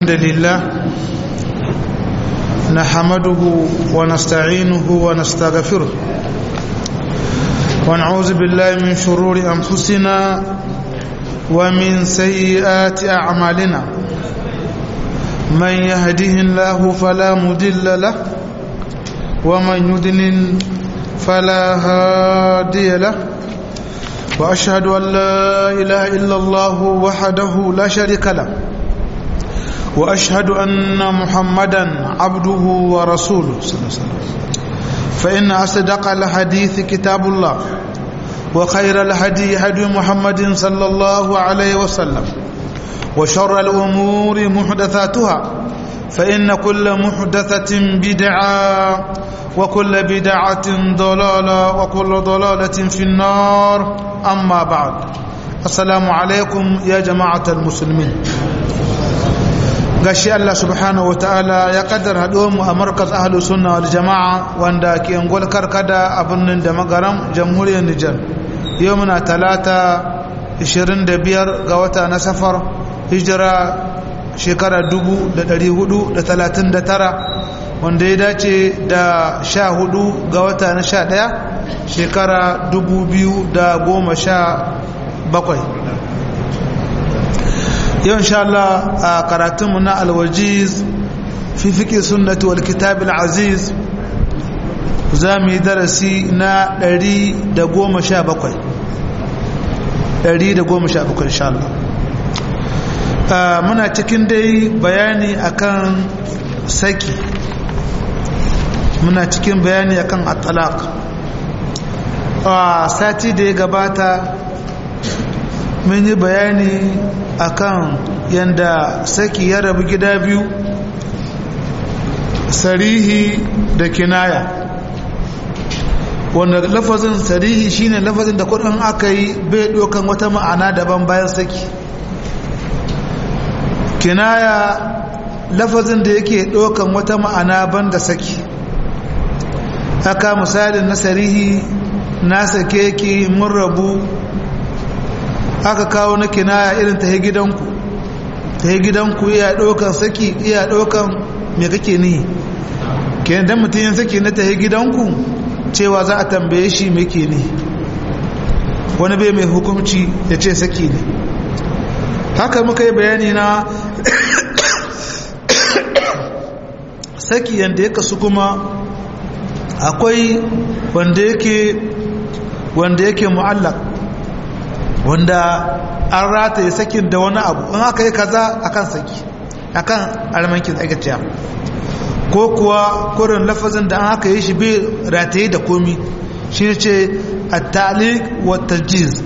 الحمد لله نحمده ونستعينه ونستغفره ونعوذ بالله من شرور أنفسنا ومن سيئات أعمالنا من يهده الله فلا مدل له ومن يدلل فلا هادي له وأشهد أن لا إله إلا الله وحده لا شريك له واشهد ان محمدا عبده ورسوله صلى الله عليه وسلم فان اصدق الحديث كتاب الله وخير الهدي هدي محمد صلى الله عليه وسلم وشر الامور محدثاتها فان كل محدثه بدعه وكل بدعه ضلاله وكل ضلاله في النار اما بعد السلام عليكم يا جماعه المسلمين gashi Allah subhanahu wa ta'ala ya kaddar mu a markaz ahlu sunna wal jama'a wanda ke ngol karkada a birnin da magaram jamhuriyar Nijar yau muna talata 25 ga wata na safar hijira shekara 1439 wanda ya dace da 14 ga wata na 11 shekara 2017 yau insha Allah a karatunmu na alwajiz fi fiƙi sunnati wal kitab aziz za mu yi darasi na 117 117 insha Allah muna cikin dai bayani akan saki muna cikin bayani akan at-talaq a sati da ya gabata mun yi bayani akan yanda saki ya rabu gida biyu sarihi da kinaya wanda lafazin sarihi shine lafazin da kudin aka yi bai dokan wata ma'ana daban bayan saki kinaya lafazin da yake dokan wata ma'ana banda saki haka misalin na sarihi na sake ki mun rabu aka kawo na kinaya irin ta gidanku ta gidanku iya ɗaukan saki iya ɗaukan me kake ni kenan dan mutum yin saki na ta gidanku cewa za a tambaye shi me ke ni wani bai mai hukumci ya ce saki ne haka muka yi bayani na saki yadda ya kasu kuma akwai wanda yake wanda yake mu'allak wanda an rataye sakin da wani abu in aka yi kaza akan saki akan almankin tsagaciya ko kuwa kurin lafazin da an aka yi shi bai rataye da komi shi ne ce a talik wata jiz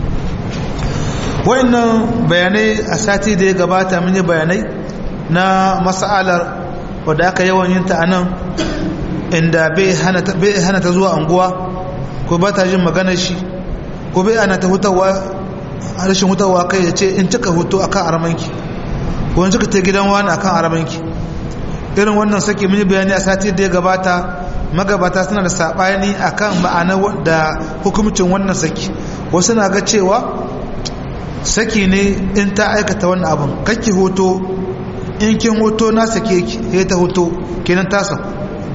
wayannan bayanai a sati da ya gabata mun yi bayanai na mas'alar wadda aka yawan yin ta a nan inda bai hana ta zuwa anguwa ko ba ta jin maganar shi ko bai ana ta hutawa rashin hutawa kai ya ce in cika hutu akan aramanki ko in cika ta gidan wani akan aramanki irin wannan saki mun yi bayani a sati da ya gabata magabata suna da sabani akan ma'ana da hukumcin wannan saki wasu na ga cewa saki ne in ta aikata wannan abin kakki hoto in kin hoto na sake ki sai ta hoto kenan ta saku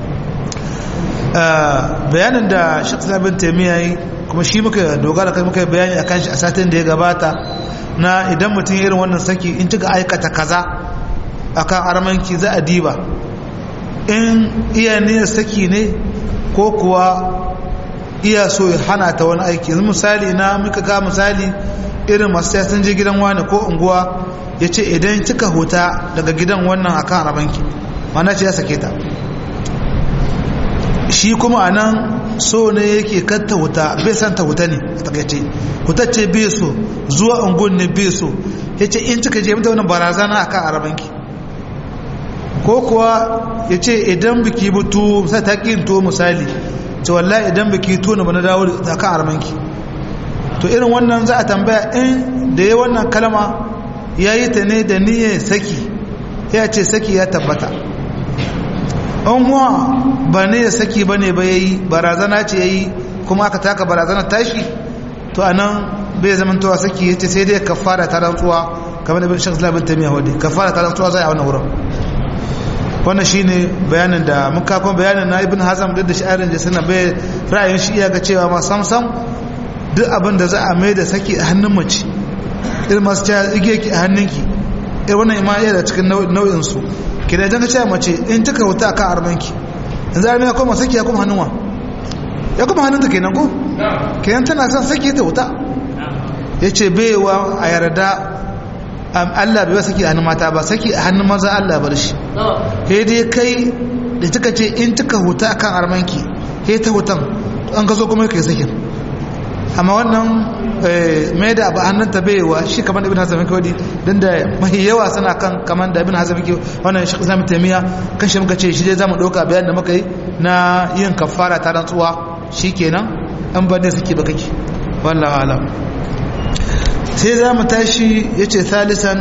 bayanin da shaksa bin taimiyya yi kuma shi muka dogara kai muka bayani akan shi a satin da ya gabata na idan mutum irin wannan saki in cika aikata kaza akan armanki za a diba in iya niyyar saki ne ko kuwa iya so ya hana ta wani aiki yanzu misali na muka ga misali irin masu ya sun je gidan wani ko unguwa ya ce idan cika huta daga gidan wannan akan armanki mana ce ya sake ta shi kuma a nan so ne yake kanta wuta bai san ta wuta ne a takaice wuta ce bai so zuwa ungun ne bai so ya ce in cika je mata wani barazana a kan arabanki ko kuwa ya ce idan biki butu sai ta ƙin to misali ce wallahi idan biki to na bana dawo da kan arabanki to irin wannan za a tambaya in da ya wannan kalma ya yi ta ne da niyyar saki ya ce saki ya tabbata an huwa ba ne ya saki ba ne ba ya yi barazana ce ya yi kuma aka taka barazana tashi to a nan bai zama towa saki ya ce sai dai ka fara ta rantsuwa kamar da bin shek labin taimiyya wadda kafara ta rantsuwa zai a wannan wurin wannan shine bayanin da muka kuma bayanin na ibn hazam duk da shi'arin da suna bai ra'ayin shi iya ga cewa ma sam sam duk abin da za a mai da saki a hannun mace irin masu cewa igiye ki a hannunki irin wannan ima iya da cikin nau'in su ki da idan ka cewa mace in ta wuta akan armanki yanzu armi ya koma saki ya koma hannunwa ya koma hannunta kenan ko kenan tana son saki ta wuta ya ce baiwa a yarda Allah bai saki a hannun mata ba saki a hannun maza Allah bar shi he dai kai da tuka ce in tuka huta akan armanki he ta hutan an ka zo kuma kai sakin amma wannan mai da abu hannun ta baiwa shi kamar ibn hazam kawai dan da mahi yawa suna kan kamar da ibn hazam ke wannan shi zamu taimiya kan shi muka ce shi dai zamu dauka bayan da muka yi na yin kafara ta rantsuwa shikenan an ba ne suke ba kake wallahi alam sai za mu tashi ya ce thalisan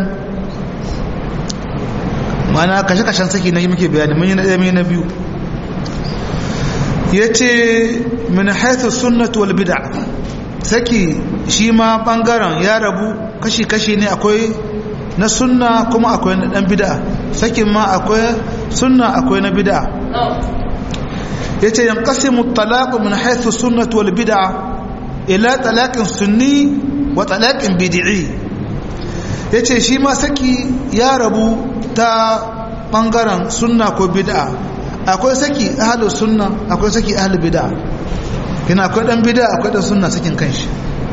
mana kashe-kashen saki na yi muke bayani mun yi na ɗaya na biyu ya ce min haithu sunnatu wal bid'a saki shi ma ɓangaren ya rabu kashi-kashi ne akwai na sunna kuma akwai na ɗan bid'a sakin ma akwai sunna akwai na bid'a ya ce yan ƙasimu talaku min haithu sunnatu wal bid'a ila talakin sunni wa talaƙin bidi'i ya ce shi ma saki ya rabu ta ɓangaren sunna ko bid'a akwai saki ahalu sunna akwai saki ahalu bid'a kina akwai ɗan bid'a akwai ɗan sunna sakin kanshi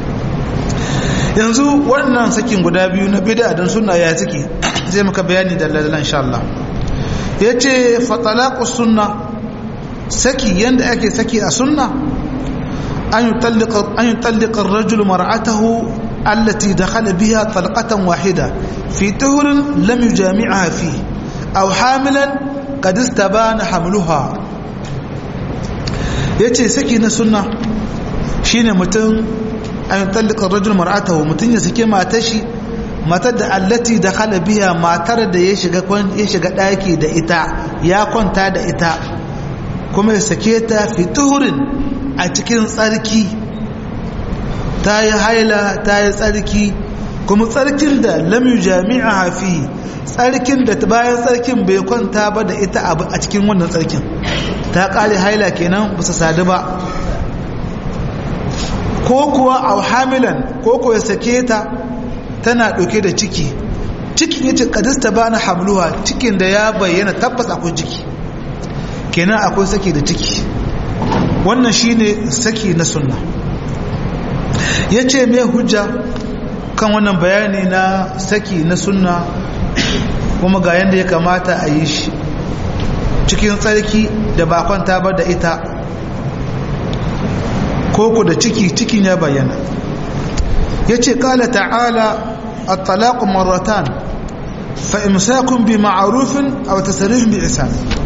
yanzu wannan sakin guda biyu na bid'a don sunna ya ciki zai maka bayani da lalalan insha Allah ya ce fatalaku sunna saki yadda ake saki a sunna أن يطلق أن يطلق الرجل مرأته التي دخل بها طلقة واحدة في طهر لم يجامعها فيه أو حاملا قد استبان حملها yace saki na sunna shine mutum an tallika rajul mar'atahu mutum ya sake matar shi matar da allati da khala biya matar da ya shiga ya shiga daki da ita ya kwanta da ita kuma ya sake ta fi tuhurin a cikin tsarki ta yi haila ta yi tsarki kuma tsarkin da lamu jami'a hafi tsarkin da bayan tsarkin bai kwanta ba da ita a cikin wannan tsarkin ta kare haila kenan ba su sadu ba ko kuwa a hamilan ko kuwa ya sake ta tana ɗauke da ciki cikin yace kadista ba na hamluwa cikin da ya bayyana tabbas akwai ciki kenan akwai sake da ciki wannan shine saki na sunna ya ce mai hujja kan wannan bayani na saki na sunna kuma ga yadda ya kamata a yi shi cikin tsarki da ba kwanta ba da ita koko da ciki cikin ya bayyana ya ce kala ta'ala a talaku maratan fa'imsakun bi ma'arufin a wata sarifin bi isa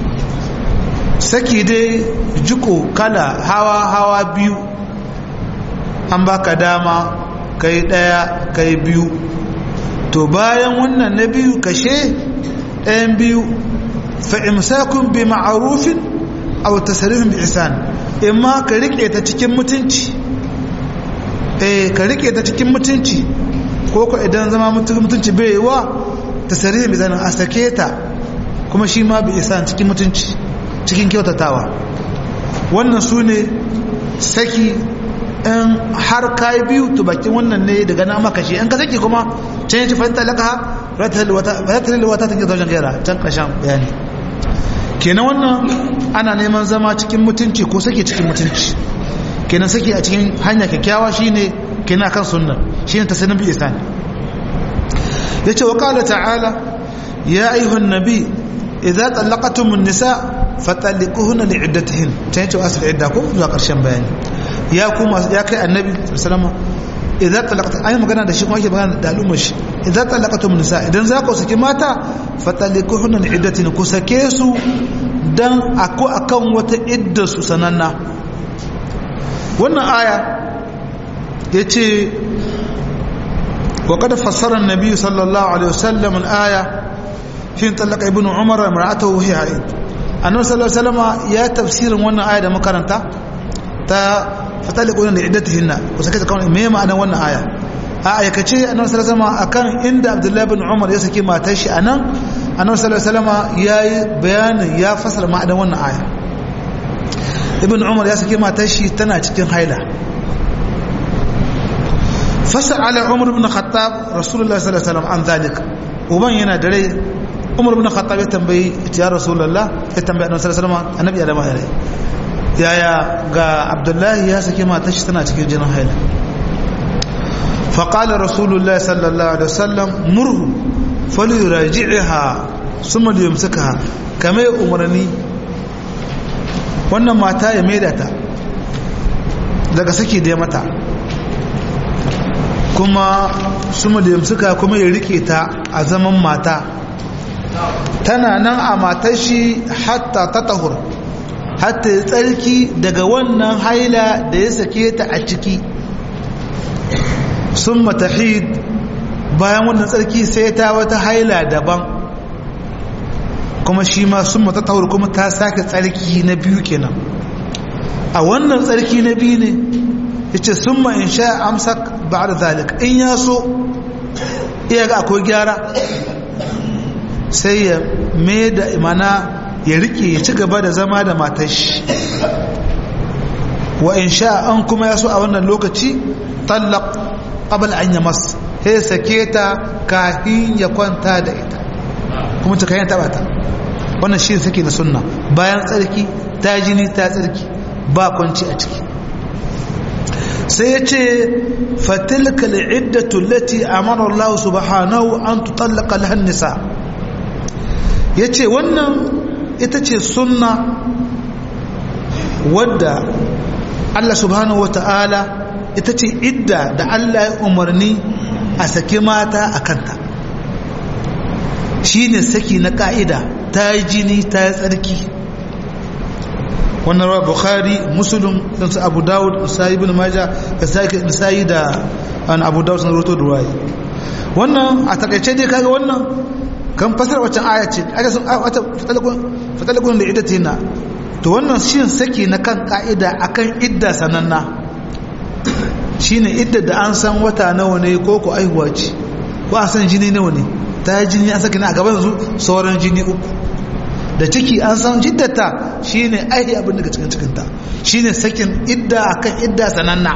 saki dai jiko kala hawa hawa biyu an baka dama kai daya kai biyu to bayan wannan na biyu kashe ɗayan biyu fa'imsakun bi ma'arufin a wata sarifin bi isan in ma ka riƙe ta cikin mutunci eh ka riƙe ta cikin mutunci ko ko idan zama mutunci bai yi wa ta sarifin bi zanen a sake ta kuma shi ma bi isan cikin mutunci cikin kyautatawa wannan su ne saki in har kayi biyu to bakin wannan ne daga na maka shi in ka saki kuma can yi fahimta laka ratar wata ta ke zaujen gaira can ƙashen bayani kenan wannan ana neman zama cikin mutunci ko saki cikin mutunci kenan saki a cikin hanya kyakkyawa shine kenan kan sunna shine ta sanin bi isani yace wa qala ta'ala ya ayyuhan nabi idza talaqtum an-nisa fatalliquhunna li'iddatihin tayin ce asal idda ko zuwa karshen bayani ya kuma ya kai annabi sallama idza talaqta ayi magana da shi kuma yake magana da al'ummar shi idza talaqtum an-nisa idan za ku saki mata fatalliquhunna li'iddatihin ku sake su dan ako akan wata idda su sananna wannan aya yace وقد فسر النبي صلى الله عليه وسلم الآية حين طلق ابن عمر امرأته وهي حائض النبي صلى الله عليه وسلم يا تفسير wannan aya da makaranta ta fataliquna li iddatihinna ko sake ta kawai me ma'anar wannan aya a aikace annabi sallallahu alaihi wasallam akan inda abdullahi bin umar ya saki matar shi anan annabi sallallahu alaihi wasallam yayi bayanin ya fasara ma'anar wannan aya ibn umar ya saki matar shi tana cikin haila fasala umar ibn khattab rasulullahi sallallahu alaihi wasallam an zalik uban yana da rai umar ibn khattab ya tambayi ya rasulullah ya tambayi annabi sallallahu alaihi wasallam annabi ya da mahairai yaya ga abdullahi ya saki matar shi tana cikin jinin haila فقال رسول الله صلى الله عليه وسلم مره فليراجعها ثم ليمسكها كما umarni wannan mata ya maida ta daga saki da ya mata kuma suma da yamsuka kuma ya rike ta a zaman mata tana nan a matar shi hatta ta tahur hatta ya tsarki daga wannan haila da ya sake ta a ciki sun matahid bayan wannan tsarki sai ta wata haila daban kuma shi ma sun mata taur kuma ta sake tsarki na biyu kenan a wannan tsarki na biyu ne ya ce sun ma in sha amsak ba da zalik in ya so iya ga akwai gyara sai ya mai da imana ya rike ya ci gaba da zama da matashi wa in sha an kuma ya so a wannan lokaci tallaq qabl an yamas sai sake ta kafin ya kwanta da ita kuma ta kayan taba ta wannan shi sake na sunna bayan tsarki ta jini ta tsarki ba kwanci a ciki sai ya ce fatilka al'iddatu lati amara Allah subhanahu an tutallaka lahan nisa yace wannan ita ce sunna wadda Allah subhanahu wata'ala ita ce idda da Allah ya umarni a saki mata a kanta shi ne saki na ka'ida ta yi jini ta yi tsarki wannan rawa bukhari musulun su abu dawud sayi bin maja da sayi da an abu dawud sun roto da ruwaye wannan a takaice dai kaga wannan kan fasar waccan aya ce aka sun wata fatalakun da idda tina to wannan shi saki na kan ka'ida akan idda sananna shine idda da an san wata nawa ne ko ko aihuwa ce ko an san jini nawa ne ta yi jini an saki na a gaban su sauran jini uku da ciki an san jiddata shine aihi abin daga cikin cikinta shine sakin idda akan idda sananna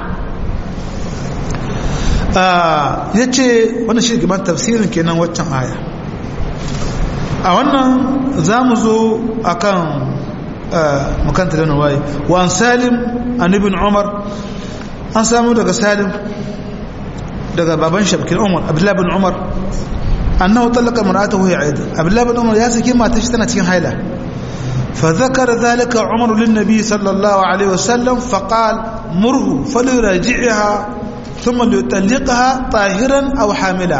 ya ce wannan shi gaban tafsirin kenan waccan aya a wannan za mu zo a kan makanta da waye wa salim an ibn umar an samu daga salim daga baban shabkin umar abdullahi bin umar annahu talaka mar'atahu ya aida abdullahi bin umar ya saki matar shi tana cikin haila fa zakara zalika umar lin nabi sallallahu alaihi wasallam fa qala murhu falyuraji'ha thumma yutalliqha tahiran aw hamila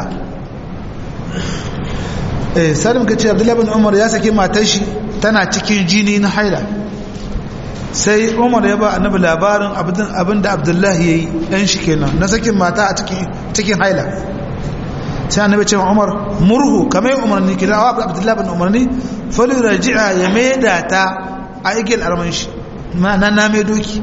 eh salim kace abdullahi bin umar ya saki matar shi tana cikin jini na haila sai umar ya ba annabi labarin abin da abdullahi ya yi ɗan shi kenan na sakin mata a cikin haila sai annabi ce umar murhu kamar yin umarni kira wa abdullahi bin umarni falin raji'a ya maida ta a igil arman shi na na mai doki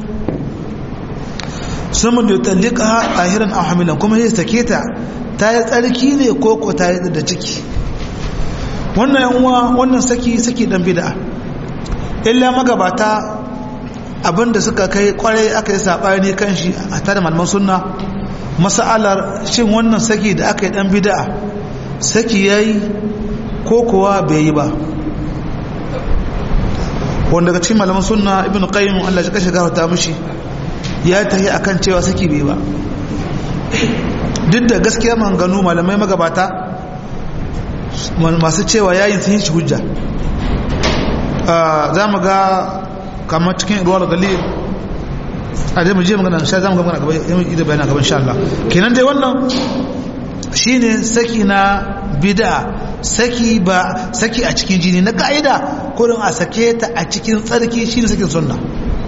sun mun da tallika a hirin a hamilan kuma ya sake ta ta yi tsarki ne ko ko ta yi da ciki wannan yanwa wannan saki saki dan bid'a illa magabata abinda suka kai kwarai aka yi saɓani kan shi a tare malaman sunna masa'alar shin wannan saki da aka yi ɗan bida'a saki ya yi ko kuwa bai yi ba wanda daga cikin malaman sunna ibn qayyim Allah ya kashe gafarta mishi ya tahi akan cewa saki bai ba duk da gaskiya manganu malamai magabata masu cewa yayin sun yi shi hujja za mu ga kamar cikin ruwa da galil a dai mu je magana sha zamu ga magana gaba yayin ida bayana gaban insha Allah kenan dai wannan shine saki na bid'a saki ba saki a cikin jini na kaida kurin a sake ta a cikin tsarki shine sakin sunna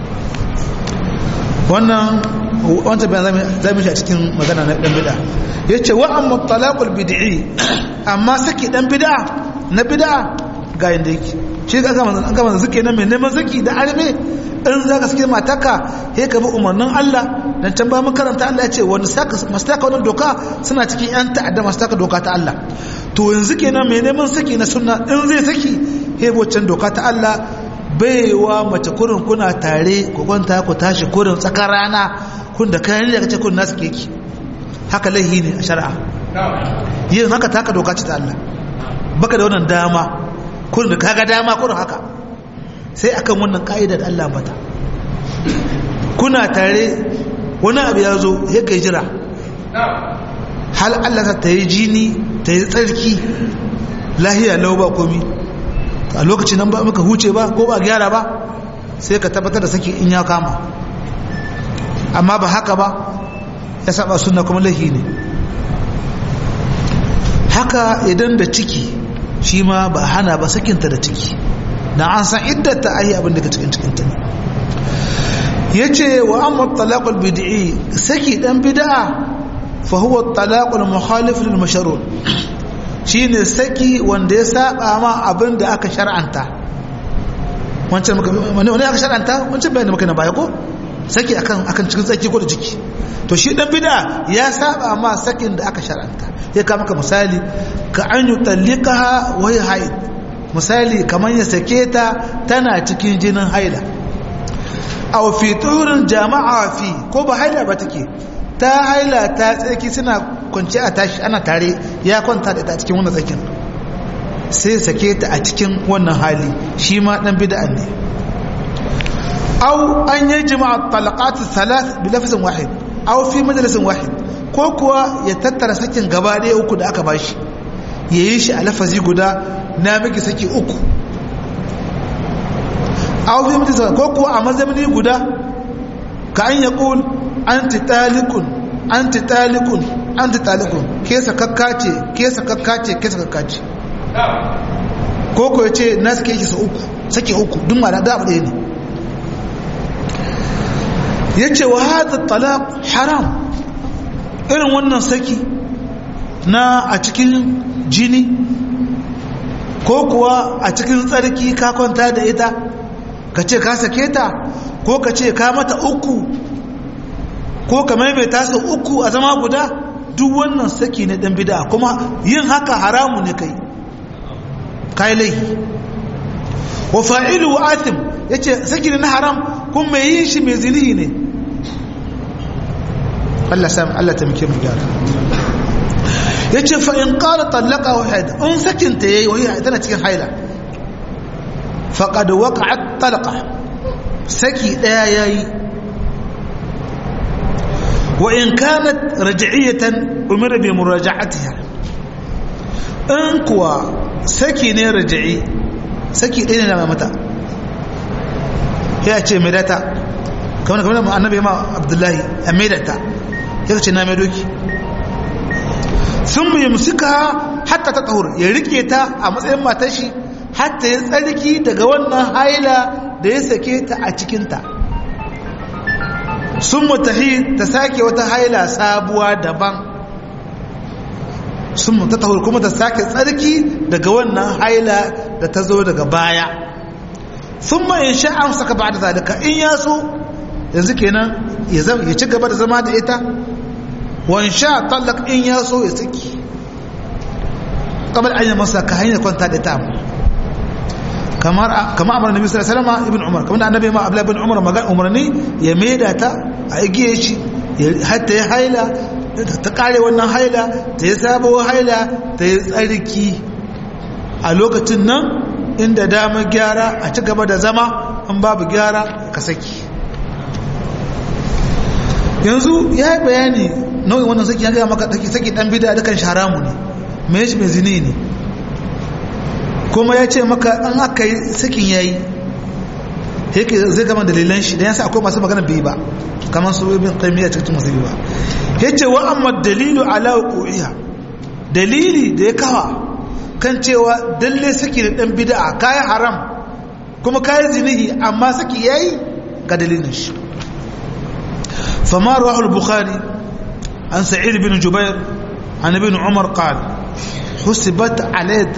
wannan wanda bayan zamu shi a cikin magana na dan bid'a yace wa amma talaqul bid'i amma saki dan bid'a na bid'a ga yanda yake shi ga gama gama zuke na mai neman zaki da arme in za ka sake mataka he ka bi umarnin Allah dan can ba mun karanta Allah ya ce wani saka masu taka wannan doka suna cikin yan ta'adda masu taka doka ta Allah to yanzu kenan mai neman saki na sunna in zai saki hebocin doka ta Allah baiwa mace kurin kuna tare ku kwanta ku tashi kurin tsakar rana kun da kayan da kace kun nasu keki haka laihi ne a shari'a yin haka taka doka ce ta Allah baka da wannan dama kurin da kaga dama kurin haka sai akan wannan ka'ida da Allah mata kuna tare wani abu ya zo ya kai jira hal Allah ta yi jini ta yi tsarki lahiya lau ba komi a lokacin nan ba muka huce ba ko ba gyara ba sai ka tabbatar da saki in ya kama amma ba haka ba ya saba suna kuma lahi ne haka idan da ciki shi ma ba hana ba sakinta da ciki na an san iddata ayi abin da ka cikin cikinta ne ya ce wa amma talaqul bid'i saki dan bid'a fa huwa talaqul mukhalif lil mashrur shine saki wanda ya saba ma abin da aka shar'anta wancan wani wani aka shar'anta wancan bayani maka na baya ko saki akan akan cikin saki ko da ciki to shi dan bid'a ya saba ma sakin da aka shar'anta ya ka maka misali ka an yutallikaha wa hiya haid misali kamar ya sake ta tana cikin jinin haila aw fi turin jama'a fi ko ba haila ba take ta haila ta tsaki suna kwanci a tashi ana tare ya kwanta da ita cikin wannan tsakin sai sake ta a cikin wannan hali shi ma dan bid'a ne aw an yi jima'a talaqat thalath bi lafzin wahid aw fi majalisin wahid ko kuwa ya tattara sakin gaba ɗaya uku da aka bashi yayi shi a lafazi guda na miki saki uku aw fi majalisin ko kuwa a mazamni guda ka an yaqul anti talikun anti talikun anti talikun ke sakakka ce ke sakakka ce ke sakakka ce ko ko ya ce na suke shi sa uku sake uku duk ma da abu ɗaya ne ya ce wa hada talaq haram irin wannan saki na a cikin jini ko kuwa a cikin tsarki ka kwanta da ita ka ce ka sake ta ko ka ce ka mata uku ko ka maimaita su uku a zama guda duk wannan saki ne dan bida kuma yin haka haramu ne kai kai laifi wa fa'ilu wa athim yace saki ne na haram kuma mai yin shi mai zinihi ne Allah sam Allah ta muke mu gyara yace fa in qala talaqa wahid in sakin ta yayi wai tana cikin haila faqad waqa'at talaqa saki daya yayi wa in kanat raj'iyatan umira bi muraja'atiha in kuwa saki ne raj'i saki ɗaya ne na mata ya ce mai data kamar kamar da annabi ma abdullahi a mai data ya ce na mai doki sun mai musika hatta ta tsahur ya rike ta a matsayin matar shi hatta ya tsarki daga wannan haila da ya sake ta a cikinta sun mutahi ta sake wata haila sabuwa daban sun ta tahur kuma ta sake tsarki daga wannan haila da ta zo daga baya sun ma in sha'an saka ba da zalika in ya so yanzu kenan ya ci gaba da zama da ita wan sha tallak in ya so ya saki kamar an yi masa ka hanyar kwanta da ta kamar kamar amara nabi sallallahu alaihi wasallam ibn umar kamar annabi ma abdullah ibn umar magan umarni ya maida ta a igiye shi hatta ya haila ta kare wannan haila ta yi sabo haila ta yi tsarki a lokacin nan inda damar gyara a ci gaba da zama an babu gyara ka saki yanzu ya yi bayani nau'in wannan saki ya gaya maka ɗaki saki ɗan bida dukan sharamu ne mai shi mai zini ne kuma ya ce maka an aka yi sakin ya yi yake zai gama dalilan shi don yasa akwai masu magana bai ba kamar su ibn qaymiyya cikin masu ba yace wa amma dalilu ala uqiha dalili da ya kawa kan cewa dalle saki da dan bid'a kai haram kuma kai zinihi amma saki yayi ga dalilin shi fama rawahu al-bukhari an sa'id bin jubair an ibn umar qala husibat alayhi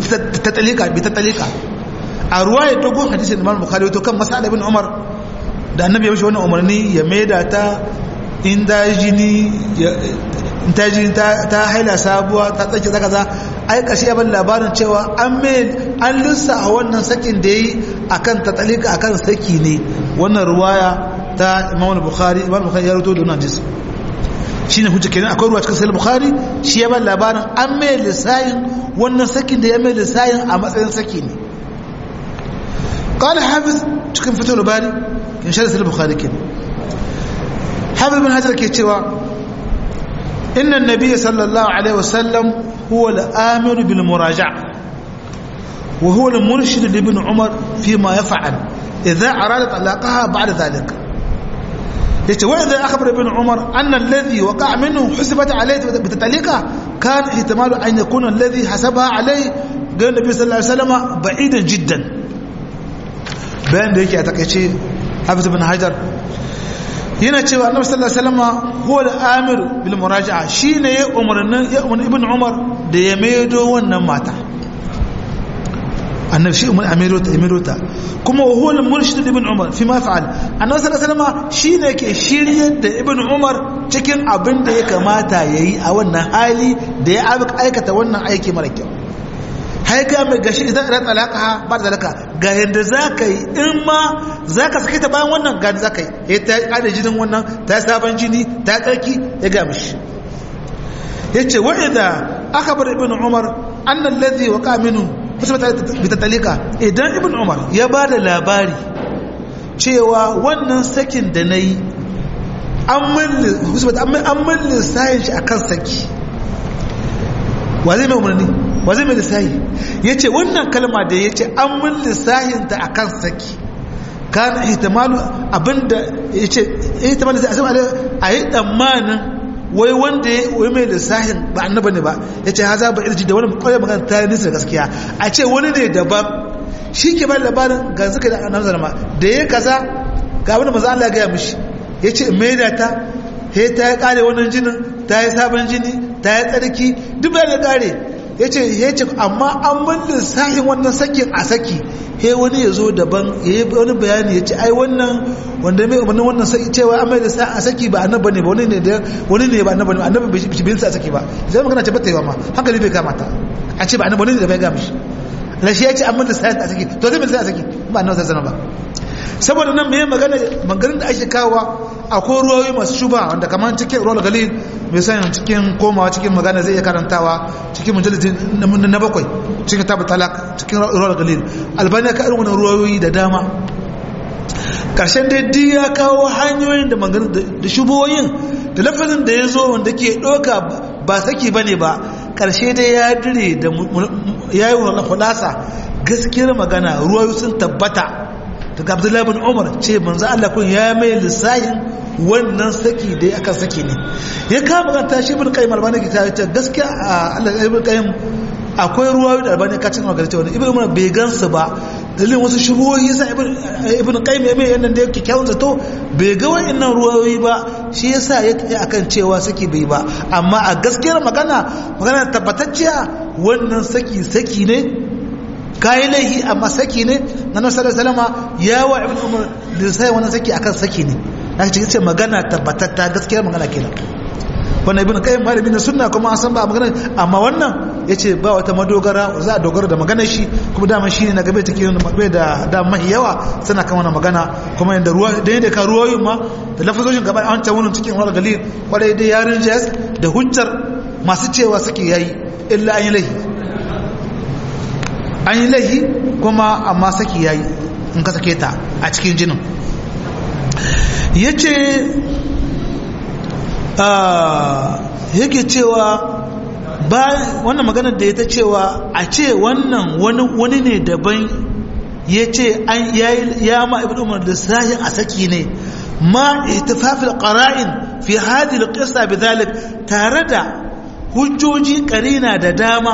bitatalika bitatalika a ruwaya dogon hadisin imam bukhari to kan mas'ala ibn umar da annabi ya mishi wannan umarni ya maida ta in da jini in ta jini ta haila sabuwa ta tsaki zaka za ai kashi ya ban labarin cewa an mai an lissa a wannan sakin da yi akan ta tsalika akan saki ne wannan ruwaya ta imam bukhari imam bukhari ya rubuto da wannan hadisi shine hujja kenan akwai ruwa cikin sahih bukhari shi ya ban labarin an mai lissayin wannan sakin da ya mai lissayin a matsayin saki ne قال حافظ cikin fitul bari in sharh sahih bukhari kenan حافظ بن حجر ke cewa إن النبي صلى الله عليه وسلم هو الآمر بالمراجعة وهو المرشد لابن عمر فيما يفعل إذا أراد طلاقها بعد ذلك وإذا أخبر ابن عمر أن الذي وقع منه حسبت عليه بتطليقها كان احتمال أن يكون الذي حسبها عليه قال النبي صلى الله عليه وسلم بعيدا جدا بين ذلك أتكيشي حافظ بن حجر yana cewa annabi sallallahu alaihi wasallam huwa al-amir bil muraja'a shine ya umarnin ya umarni ibn umar da ya maido wannan mata annabi shi umar amiru ta amiru ta kuma huwa al-murshid ibn umar fi ma fa'al annabi sallallahu alaihi wasallam shine ke shiryar da ibn umar cikin abin da ya kamata yayi a wannan hali da ya aikata wannan aiki mara kyau haika mai gashi idan ran talaka ba da zalaka ga yanda zaka yi in ma zaka sake ta bayan wannan ga zaka yi eh ta kada jinin wannan ta sabon jini ta tsarki ya ga mishi yace wa idza akhbar ibn umar anna alladhi waqa minhu musbata bi tatalika idan ibn umar ya bada labari cewa wannan sakin da nayi an mulli musbata an mulli sayin shi akan saki wa zai mai umarni wa zai mai lissahi ya ce wannan kalma da ya ce an mun lissahinta a kan saki kan ihtimalu abinda ya ce ihtimalu zai asama a yi tsammanin wai wanda ya wai mai lissahin ba annaba ne ba ya ce haza ba irji da wani kawai magana ta yi nisa gaskiya a ce wani ne daban shi ke bada labarin ga suka da annabi zalama da ya kaza ga wani maza Allah ya gaya mishi ya ce mai da ta he ta ya kare wannan jinin ta yi sabon jini ta yi tsarki duk bayan ya kare ya ce ya ce amma an bin lissahin wannan sakin a saki he wani ya zo daban ya yi wani bayani ya ce ai wannan wanda mai umarnin wannan saki cewa an mai lissahin a saki ba annaba ne ba wani ne da wani ne ba annaba ne annaba bai shi bin sa a saki ba zai magana ce bata yi ma hankali bai kamata a ce ba annaba wani ne da bai ga mishi rashi ya ce an bin lissahin a saki to zai bin lissahin a saki ba annaba sai ba saboda nan mai magana maganin da ake kawowa akwai ruwayoyi masu shuba wanda kamar cikin ruwal galil mai sanin cikin komawa cikin magana zai iya karantawa cikin mujalisi na bakwai cikin tabu talak cikin ruwal galil albaniya ka irin wani ruwayoyi da dama ƙarshen dai di ya kawo hanyoyin da maganin da shuboyin da lafazin da ya zo wanda ke ɗauka ba saki ba ne ba ƙarshe dai ya dire da ya yi wa kulasa gaskiyar magana ruwayoyi sun tabbata daga abdullahi bin umar ce manzo Allah kun ya mai lissahin wannan saki da aka saki ne ya kama kan tashi ibn qayyim albani ki ta gaskiya Allah ibn qayyim akwai ruwayoyi da albani ka cin magana cewa ibn umar bai gansu ba dalilin wasu shubuhoyi yasa ibn ibn qayyim ya mai yannan da yake kyawun zato bai ga wayannan ruwayoyi ba shi yasa ya tafi akan cewa saki bai ba amma a gaskiyar magana magana tabbatacciya wannan saki saki ne kayi laihi amma saki ne na nasu da salama ya wa ibn umar da sai wannan saki akan saki ne na cikin ce magana tabbatatta gaskiyar magana kenan wannan ibn qayyim malami na sunna kuma an san ba magana amma wannan yace ba wata madogara za a dogara da magana shi kuma dama shine na gabe take bai da da mahi yawa suna kan wannan magana kuma yanda ruwa da yanda ka ruwayoyin ma da lafazoshin gaba an ta wannan cikin wal galil kwarai dai yarin jas da hujjar masu cewa suke yayi illa an yi laihi an yi laihi kuma amma saki yayi in ka sake ta a cikin jinin yace yake cewa ba wannan maganar da ya ta cewa a ce wannan wani ne daban ya ce ya ma ibn umar da sahin a saki ne ma ittifafil qara'in fi hadhihi alqissa bidhalik tare da hujjoji karina da dama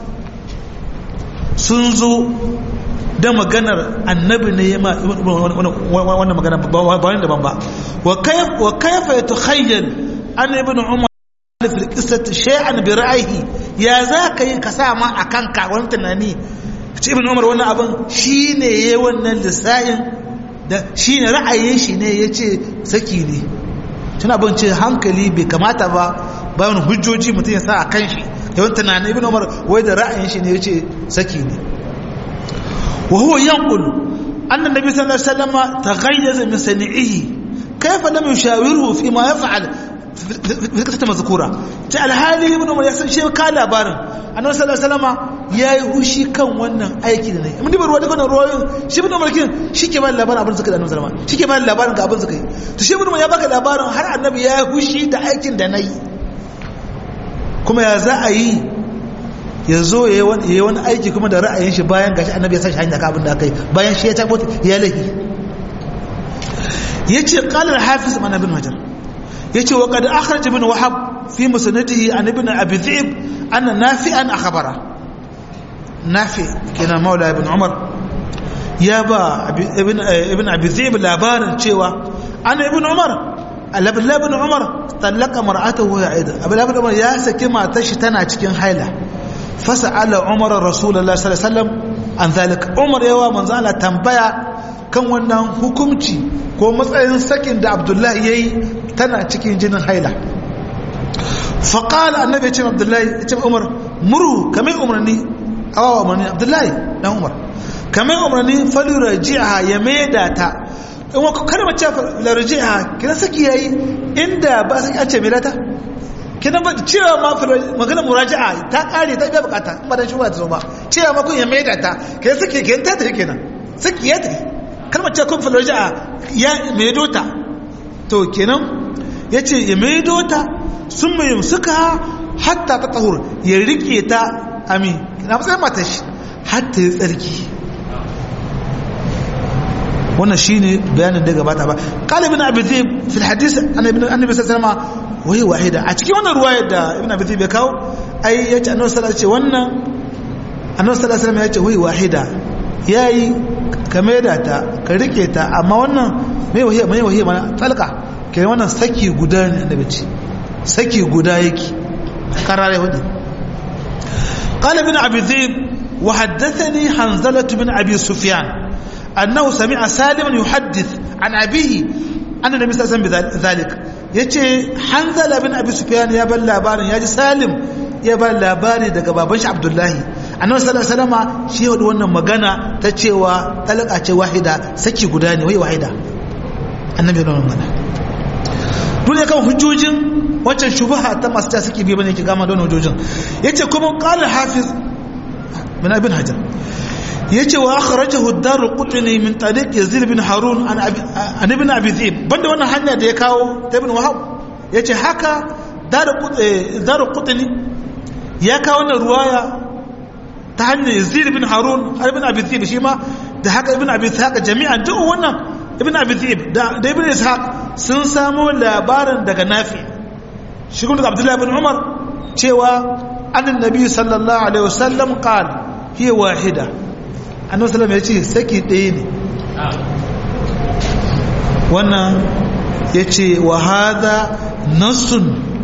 sun zo da maganar annabi ne ya ma wannan magana ba wani daban ba wa kaifa yatakhayyal an ibn umar fil qissati shay'an bi ra'yihi ya za ka yi ka sa ma akan ka wani tunani ce ibn umar wannan abin shine yayi wannan lissahin da shi ne ra'ayin shi ne ya ce saki ne tuna bin ce hankali bai kamata ba bayan hujjoji mutum ya sa a kan shi yawan tunanin ibn umar wai da ra'ayin shi ne ya ce saki ne wa huwa yanqul anna nabi sallallahu alaihi wasallam taghayyaza min sani'ihi kayfa lam yushawiruhu fi ma yaf'al fi kasata mazkura ta alhali ibn umar ya san shi ka labarin annabi sallallahu alaihi wasallam yayi hushi kan wannan aiki da nayi mun dibar ruwa daga ruwayoyin shi ibn umar kin shi ke ba labarin abin suka da annabi sallallahu alaihi wasallam shi ke ba labarin ga abin suka yi to shi ibn umar ya baka labarin har annabi yayi hushi da aikin da nayi kuma ya za a yi ya zo ya yi wani aiki kuma da ra'ayin shi bayan gashi annabi ya san shi hanyar abin da aka yi bayan shi ya tabbata ya lahi ya ce ƙalar hafiz mana bin hajar ya ce wa kada akhraj ibn wahab fi musnadihi an ibn abi dhi'b anna nafi'an akhbara nafi kina maula ibn umar ya ba ibn ibn abi dhi'b labarin cewa ana ibn umar alabla ibn umar tallaka mar'atahu ya aida abla ibn umar ya saki matar shi tana cikin haila fasa'ala umar rasulullah sallallahu alaihi wasallam an zalika umar yawa manzo Allah tambaya kan wannan hukunci ko matsayin sakin da abdullahi yayi tana cikin jinin haila faqala annabi ya ce abdullahi ya ce umar muru kamar umarni awawa umarni abdullahi dan umar kamar umarni faluraji'a ya maida ta in wa kada mace faluraji'a kina saki yayi inda ba saki an ce maida ta kina ba cewa ma magana muraja'a ta kare ta biya bukata ba dan shuba ta zo ba cewa ma kun ya maida ta kina saki kenan ta tafi kenan saki ya tafi kalmar ce kun faluraja'a ya maido ta to kenan yace ya maido ta sun mai suka hatta ta tahur ya rike ta amin na matsayin matar shi hatta ya tsarki wannan shine bayanin da gabata ba qalibin abi dhib fil hadith annabi annabi sallallahu alaihi wasallam wai wahida a cikin wannan ruwayar da ibn abi dhib ya kawo ai yace annabi sallallahu alaihi wannan annabi sallallahu alaihi wasallam yace wai wahida yayi ka maida ta ka rike ta amma wannan mai wahiya mai wahiya mana talqa kai wannan saki guda ne annabi ce saki guda yake karare hudu قال ابن أبي ذئب وحدثني حنزلة بن أبي سفيان أنه سمع سالما يحدث عن أبيه أن النبي صلى الله عليه وسلم بذلك يتي حنزلة بن أبي سفيان يا بل لابارن يا سالم يا بل لابارن daga baban shi Abdullahi annabi sallallahu alaihi wasallam shi yau wannan magana ta cewa talaka ce wahida saki guda ne wai wahida annabi wannan magana dole kan hujjojin wancan shubaha ta masu ta suke biyu bane ki gama don hujjojin yace kuma qala hafiz min ibn hajar yace wa akhrajahu ad-darqutni min tariq yazid bin harun an an ibn abi dhib banda wannan hanya da ya kawo ta ibn wahab yace haka darqutni ya kawo wannan ruwaya ta hanyar yazid bin harun ibn abi dhib shi ma da haka ibn abi dhib jami'an duk wannan ibn abi dhib da ibn ishaq sun samu labarin daga nafi shi kuma daga abdullahi bin umar cewa annan nabi sallallahu alaihi wasallam qal hiya wahida annabi sallallahu ya ce saki ɗaya ne wannan ya ce wa hada nassun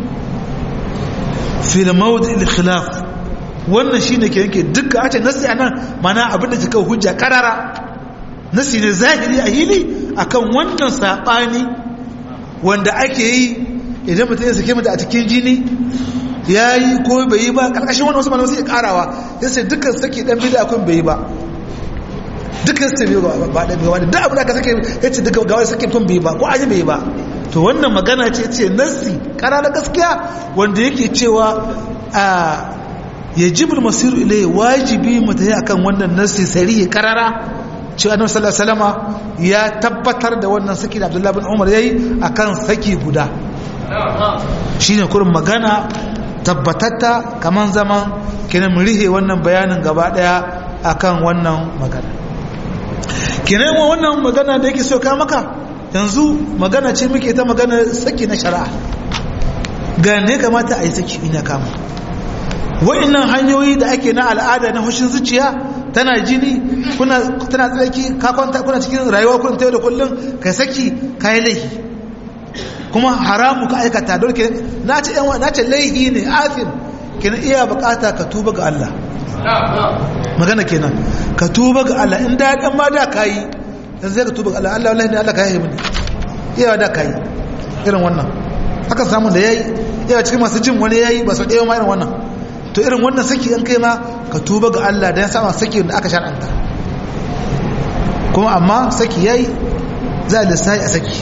fil mawdi al khilaf wannan shine ke yanke dukkan a ce nassi anan mana abin da kika hujja karara nassi ne zahiri a hili akan wannan sabani wanda ake yi idan mutum ya sake mata a cikin jini ya yi ko bai yi ba ƙarƙashin wani wasu malamai sai ƙarawa ya sai dukkan sake ɗan bida kun bai yi ba dukkan sai bai ba ba ɗan bai da abu da aka sake ya ce duka gawar sake kun bai ba ko aji bai yi ba to wannan magana ce ce nassi ƙara na gaskiya wanda yake cewa a ya jibin masiru ilai wajibi mu ta yi akan wannan nassi sari karara cewa annabi sallallahu alaihi wasallama ya tabbatar da wannan saki da Abdullahi bin Umar yayi akan saki guda shine kurin magana tabbatatta kaman zaman kenan mu rihe wannan bayanin gaba daya akan wannan magana kenan wannan magana da yake so ka maka yanzu magana ce muke ta magana saki na shari'a ga ne kamata a yi saki ina kama wa'annan hanyoyi da ake na al'ada na hushin zuciya tana jini kuna tana tsaki ka kwanta kuna cikin rayuwa kun tayo da kullun kai saki kai laifi kuma haramu ka aikata don ke na ce yan na ce laifi ne afin kina iya bukata ka tuba ga Allah magana kenan ka tuba ga Allah in da dan ma da kai dan zai ka tuba Allah Allah wallahi ne Allah ka yaye mini yawa da kai irin wannan aka samu da yayi yawa cikin masu jin wani yayi ba sau ɗaya ma irin wannan to irin wannan saki an kai ma ka tuba ga Allah dan sama saki da aka shar'anta kuma amma saki yayi za a lissahi a saki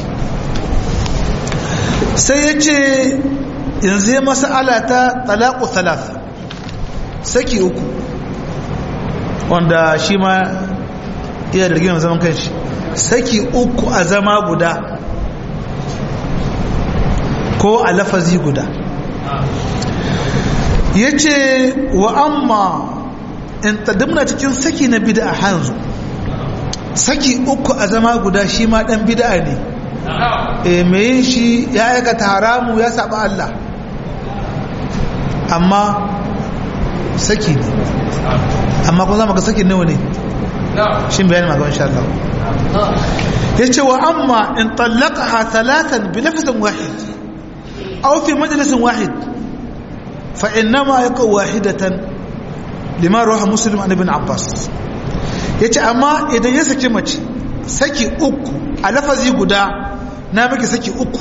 sai ya ce yanzu ya masala ta talaku talaf saki uku wanda shi ma iya da rigimar zaman kanshi saki uku a zama guda ko a lafazi guda ya ce wa amma in tadamna cikin saki na bida a hanzu saki uku a zama guda shi ma dan bida ne e mai yin shi ya aikata haramu ya saba Allah amma saki ne amma kun zama ga saki nawa ne shi bayani magaban sha Allah ya ce wa amma in tallaka ha talatan bi lafazin wahid aw fi majalisin wahid fa innama yaka wahidatan lima rawaha muslim an ibn abbas yace amma idan ya saki mace saki uku a lafazi guda na miki saki uku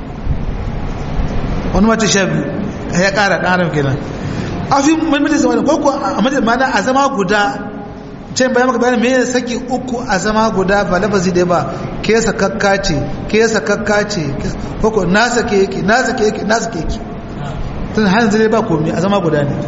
wani mace sha biyu ya kara ɗan adam kenan a fi mulmutin zama da koko a madadin mana a zama guda can bayan maka bayan mai saki uku a zama guda ba lafazi da ba ke sakakka ce ke sakakka ce koko na sake yake na sake yake na sake yake tun hannun zai ba komi a zama guda ne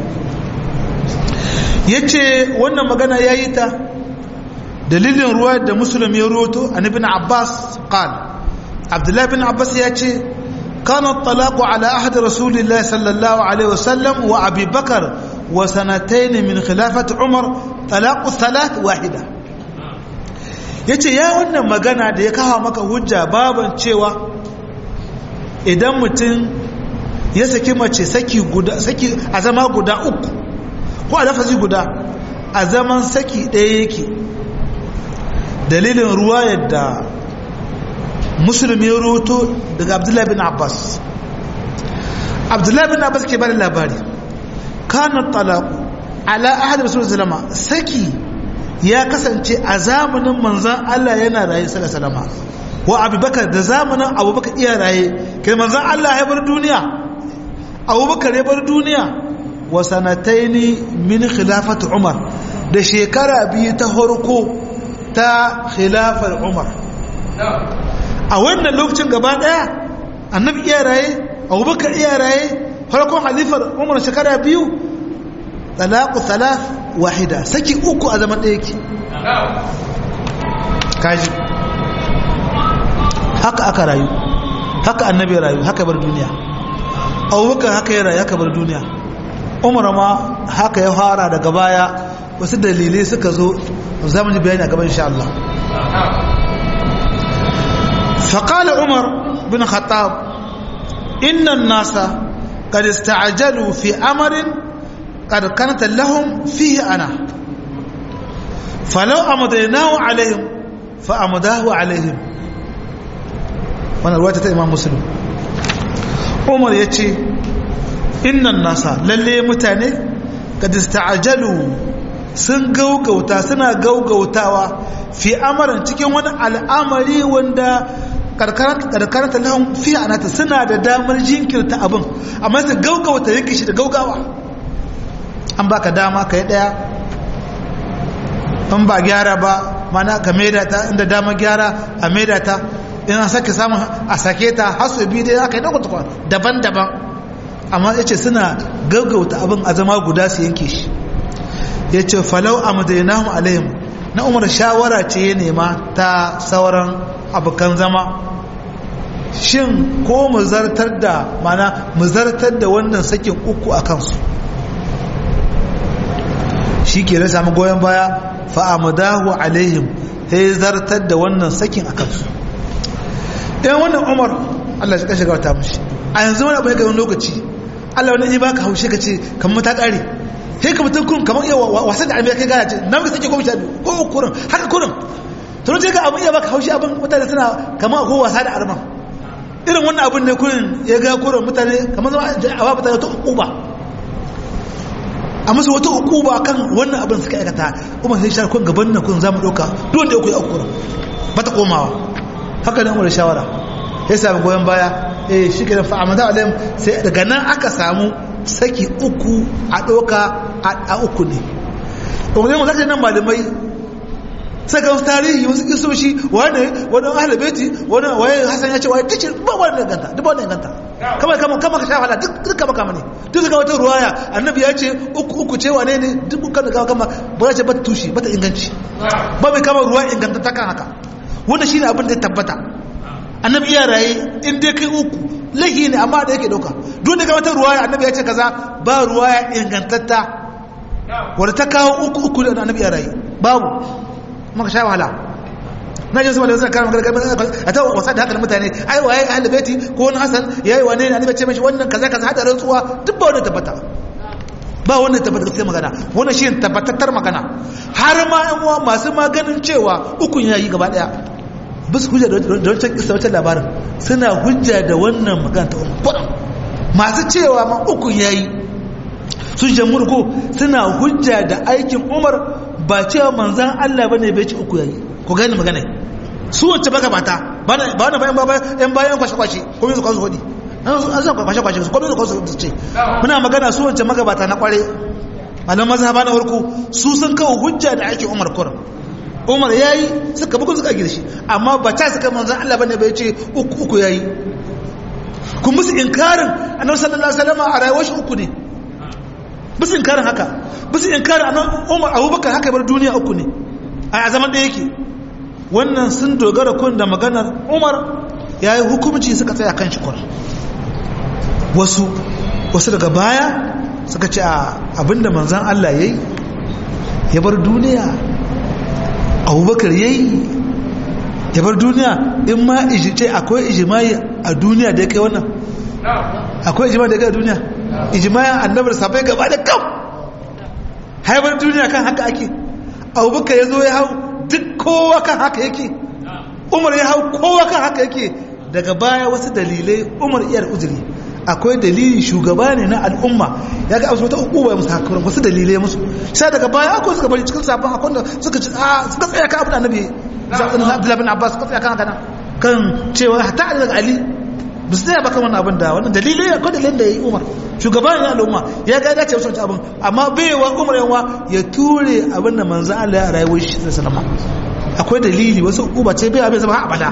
ya ce wannan magana ya yi ta dalilin ruwa da musulun ya roto a nabin abbas qal abdullahi bin abbas ya ce كان الطلاق على أحد رسول الله صلى الله عليه وسلم وأبي بكر وسنتين من خلافة عمر طلاق الثلاث واحدة yace ya wannan magana da ya kawo maka hujja baban cewa idan mutum ya saki mace saki guda saki a zama guda uku ko a lafazi guda a zaman saki ɗaya yake dalilin ruwa yadda musulmi ya roto daga abdullahi bin abbas abdullahi bin abbas ke bada labari kanan talaku ala ahad rasulun salama saki ya kasance a zamanin manzan allah yana raye salama wa abubakar da zamanin abubakar iya raye kai manzan allah ya bar duniya abubakar ya bar duniya wa sanataini min khilafat umar da shekara biyu ta harko ta khilafar umar a wannan lokacin gaba daya annabi iya raye abubakar iya raye farkon halifar umar shekara biyu talaku talaf wahida saki uku a zaman ɗaya ke kaji haka aka rayu haka annabi ya rayu haka bar duniya abubakar haka ya rayu haka bar duniya umar ma haka ya fara daga baya wasu dalilai suka zo zamu ji bayani a gaban insha Allah فقال عمر بن الخطاب إن الناس قد استعجلوا في أمر قد كانت لهم فيه أنا فلو أمضيناه عليهم فأمضاه عليهم وانا رواية إمام مسلم عمر يتي إن الناس للي متاني قد استعجلوا sun gaugauta suna gaugautawa fi amaran cikin wani al'amari wanda karkarar talahun fi anata suna da damar jinkirta abin amma su gaugauta yake shi da gaugawa an baka dama ka yi daya in ba gyara ba mana ka maida ta inda dama gyara a maida ta in an sake samun a sake ta hasu biyu dai aka yi ɗaukwa daban-daban amma ya ce suna gaugauta abin a zama guda su yanke shi ya ce falau a madainahu alayhim na umar shawara ce ya nema ta sauran abokan zama shin ko mu zartar da mana mu zartar da wannan sakin uku a kansu shi ke na sami goyon baya fa'amadahu alaihim ya zartar da wannan sakin a kansu ɗan wannan umar allah shi kashe gawata mashi a yanzu wani abu ya gani lokaci allah wani ji baka haushe ka ce kamar ta ƙare sai ka mutum kun kamar iya wasan da abin kai gana ce na muka sake goma sha biyu ko kurin haka kurin tunan ce ga abin iya baka haushi abin mutane suna kamar ko wasa da arman irin wannan abin ne kurin ya ga kurin mutane kamar zama a ba mutane ta uba a musu wata ukuba kan wannan abin suka aikata kuma sai shara kun gaban nan kun zamu dauka duk wanda ya koyi akura ba ta komawa haka ne umar shawara ya sami goyon baya eh shi kenan fa amada alayhim sai daga nan aka samu saki uku a doka a uku ne kuma zai mu zaka nan malamai sai ga tarihi wasu kisoshi wani wani ahlul baiti wani waye hasan ya ce waye tace ba wani ganta duk wani ganta kama kama kama ka shafa duk duk kama kama ne duk ga wata ruwaya annabi ya ce uku uku ce wane ne duk kan ga kama ba ce ba tushi ba ta inganci ba mai kama ruwa inganta ta kan haka wannan shine abin da ya tabbata annabi ya raye in dai kai uku lahi ne amma da yake dauka duk da ga wata ruwaya annabi ya ce kaza ba ruwaya ingantatta wanda ta kawo uku uku da annabi ya raye babu maka sha wahala na jin sama da zai kara magana a ta wasa da haka mutane ai waye ahli baiti ko wani hasan yayi wane ne annabi ce mishi wannan kaza kaza hada rantsuwa duk ba wannan tabbata ba wannan tabbata gaskiya magana wannan shi tabbatattar magana har ma yan uwa masu maganin cewa ukun yayi gaba daya bis hujja da wancan kisa wancan labarin suna hujja da wannan magana ta umar masu cewa ma ukun yayi sun jamhur ko suna hujja da aikin umar ba cewa manzan Allah bane bai ci uku yayi ko gani magana su wacce baka bata ba na bayan bayan yan bayan kwashe kwashe ko yanzu kansu hodi an san kwashe kwashe su ko yanzu kansu ce muna magana su wacce magabata na kware malam mazhaba na farko su sun kawo hujja da ake Umar Kur Umar yayi suka bugun suka girshi amma ba ta suka manzan Allah bane bai ce uku uku yayi kun musu inkarin annabi sallallahu alaihi wasallam a rayuwar shi uku ne bisu inkarin haka bisu inkarin anan umar abubakar haka bar duniya uku ne a zaman da yake wannan sun dogara kun da maganar umar ya yi hukumci suka tsaya kan shi kwar wasu wasu daga baya suka ce abinda manzan Allah ya yi ya bar duniya abubakar ya yi ya bar duniya in ma ce akwai ijimai a duniya da ya kai wannan akwai ijimai da ya kai a duniya ijimayan annabar sabai gaba da kam haifar duniya kan haka ake abubakar ya zo ya hau duk kowa kan haka yake umar ya hau kowa kan haka yake daga baya wasu dalilai umar iyar uzuri akwai dalili shugaba ne na al'umma ya ga wata uku ya musu hakarar wasu dalilai musu sai daga baya akwai suka bari cikin sabon akwai da suka ci a suka tsaya kan abin annabi abdullahi bin abbas suka tsaya kan haka kan cewa hatta daga ali ba su tsaya ba kan wannan abin da wannan dalilai akwai dalilin da ya yi umar shugaban ya al'umma ya ga dace wasu abin amma baiwa umar yawa ya ture abin da manzo Allah ya rayuwar shi da salama akwai dalili wasu uba ce bai abin zama abada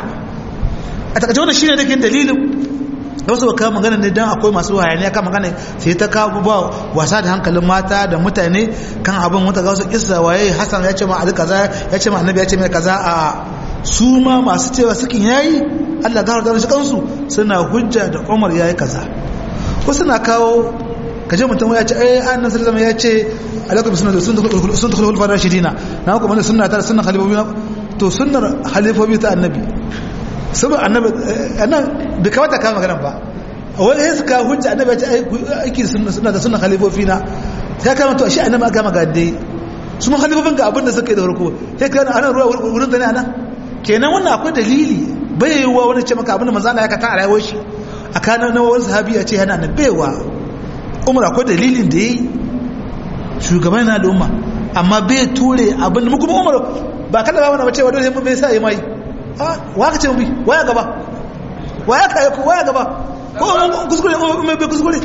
a takaice wannan shine dake dalilin da wasu baka magana ne dan akwai masu hayaniya kan magana sai ta kawo ba wasa da hankalin mata da mutane kan abin wata ga wasu kissa waye Hassan ya ce ma Ali kaza ya ce ma Annabi ya ce mai kaza a su ma masu cewa sukin yayi Allah gawar da shi kansu suna hujja da Umar yayi kaza wasu na kawo kaje mutum ya ce eh annan sallama ya ce alaikum sunna sun sun dukul hulfar rashidina na ku mana sunna ta sunna khalifobi to sunnar khalifobi ta annabi saboda annabi anan da kawata ka magana ba wani ya suka hujja annabi ya ce aiki sunna sunna da sunna khalifofi na ya kama to shi annabi aka maga dai su mun khalifofin ga abin da suka yi da farko sai kana anan ruwa wurin da ne anan kenan wannan akwai dalili bai yiwuwa wani ce maka abin da manzo Allah ya kata a rayuwar shi a kanan na wani sahabi ya ce yana nan baiwa umar akwai dalilin da ya yi shugaban na al'umma amma bai ture abin mu kuma umar ba kada ba wani cewa dole bai sa yi mai wa ka ce mu bi waya gaba waya ka ko waya gaba ko umar kuskure umar bai kuskure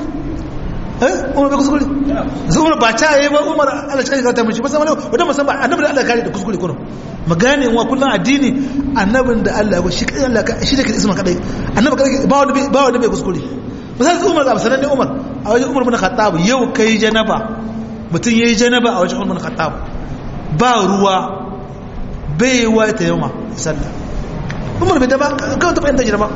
eh umar bai kuskure sai umar ba ta yi ba umar Allah ya kare ta mishi ba sai wani wanda musamman annabi da Allah kare da kuskure kuno magane wa kullun addini annabin da Allah ya shi kai Allah shi da kai isma kadai annabi kadai ba wani ba wani bai kuskure misali umar da sanan ne umar a wajen umar bin khattab yau kai janaba mutum yayi janaba a wajen umar bin khattab ba ruwa bai wa ta yoma sallah umar bai da ba kawai ta fahimta janaba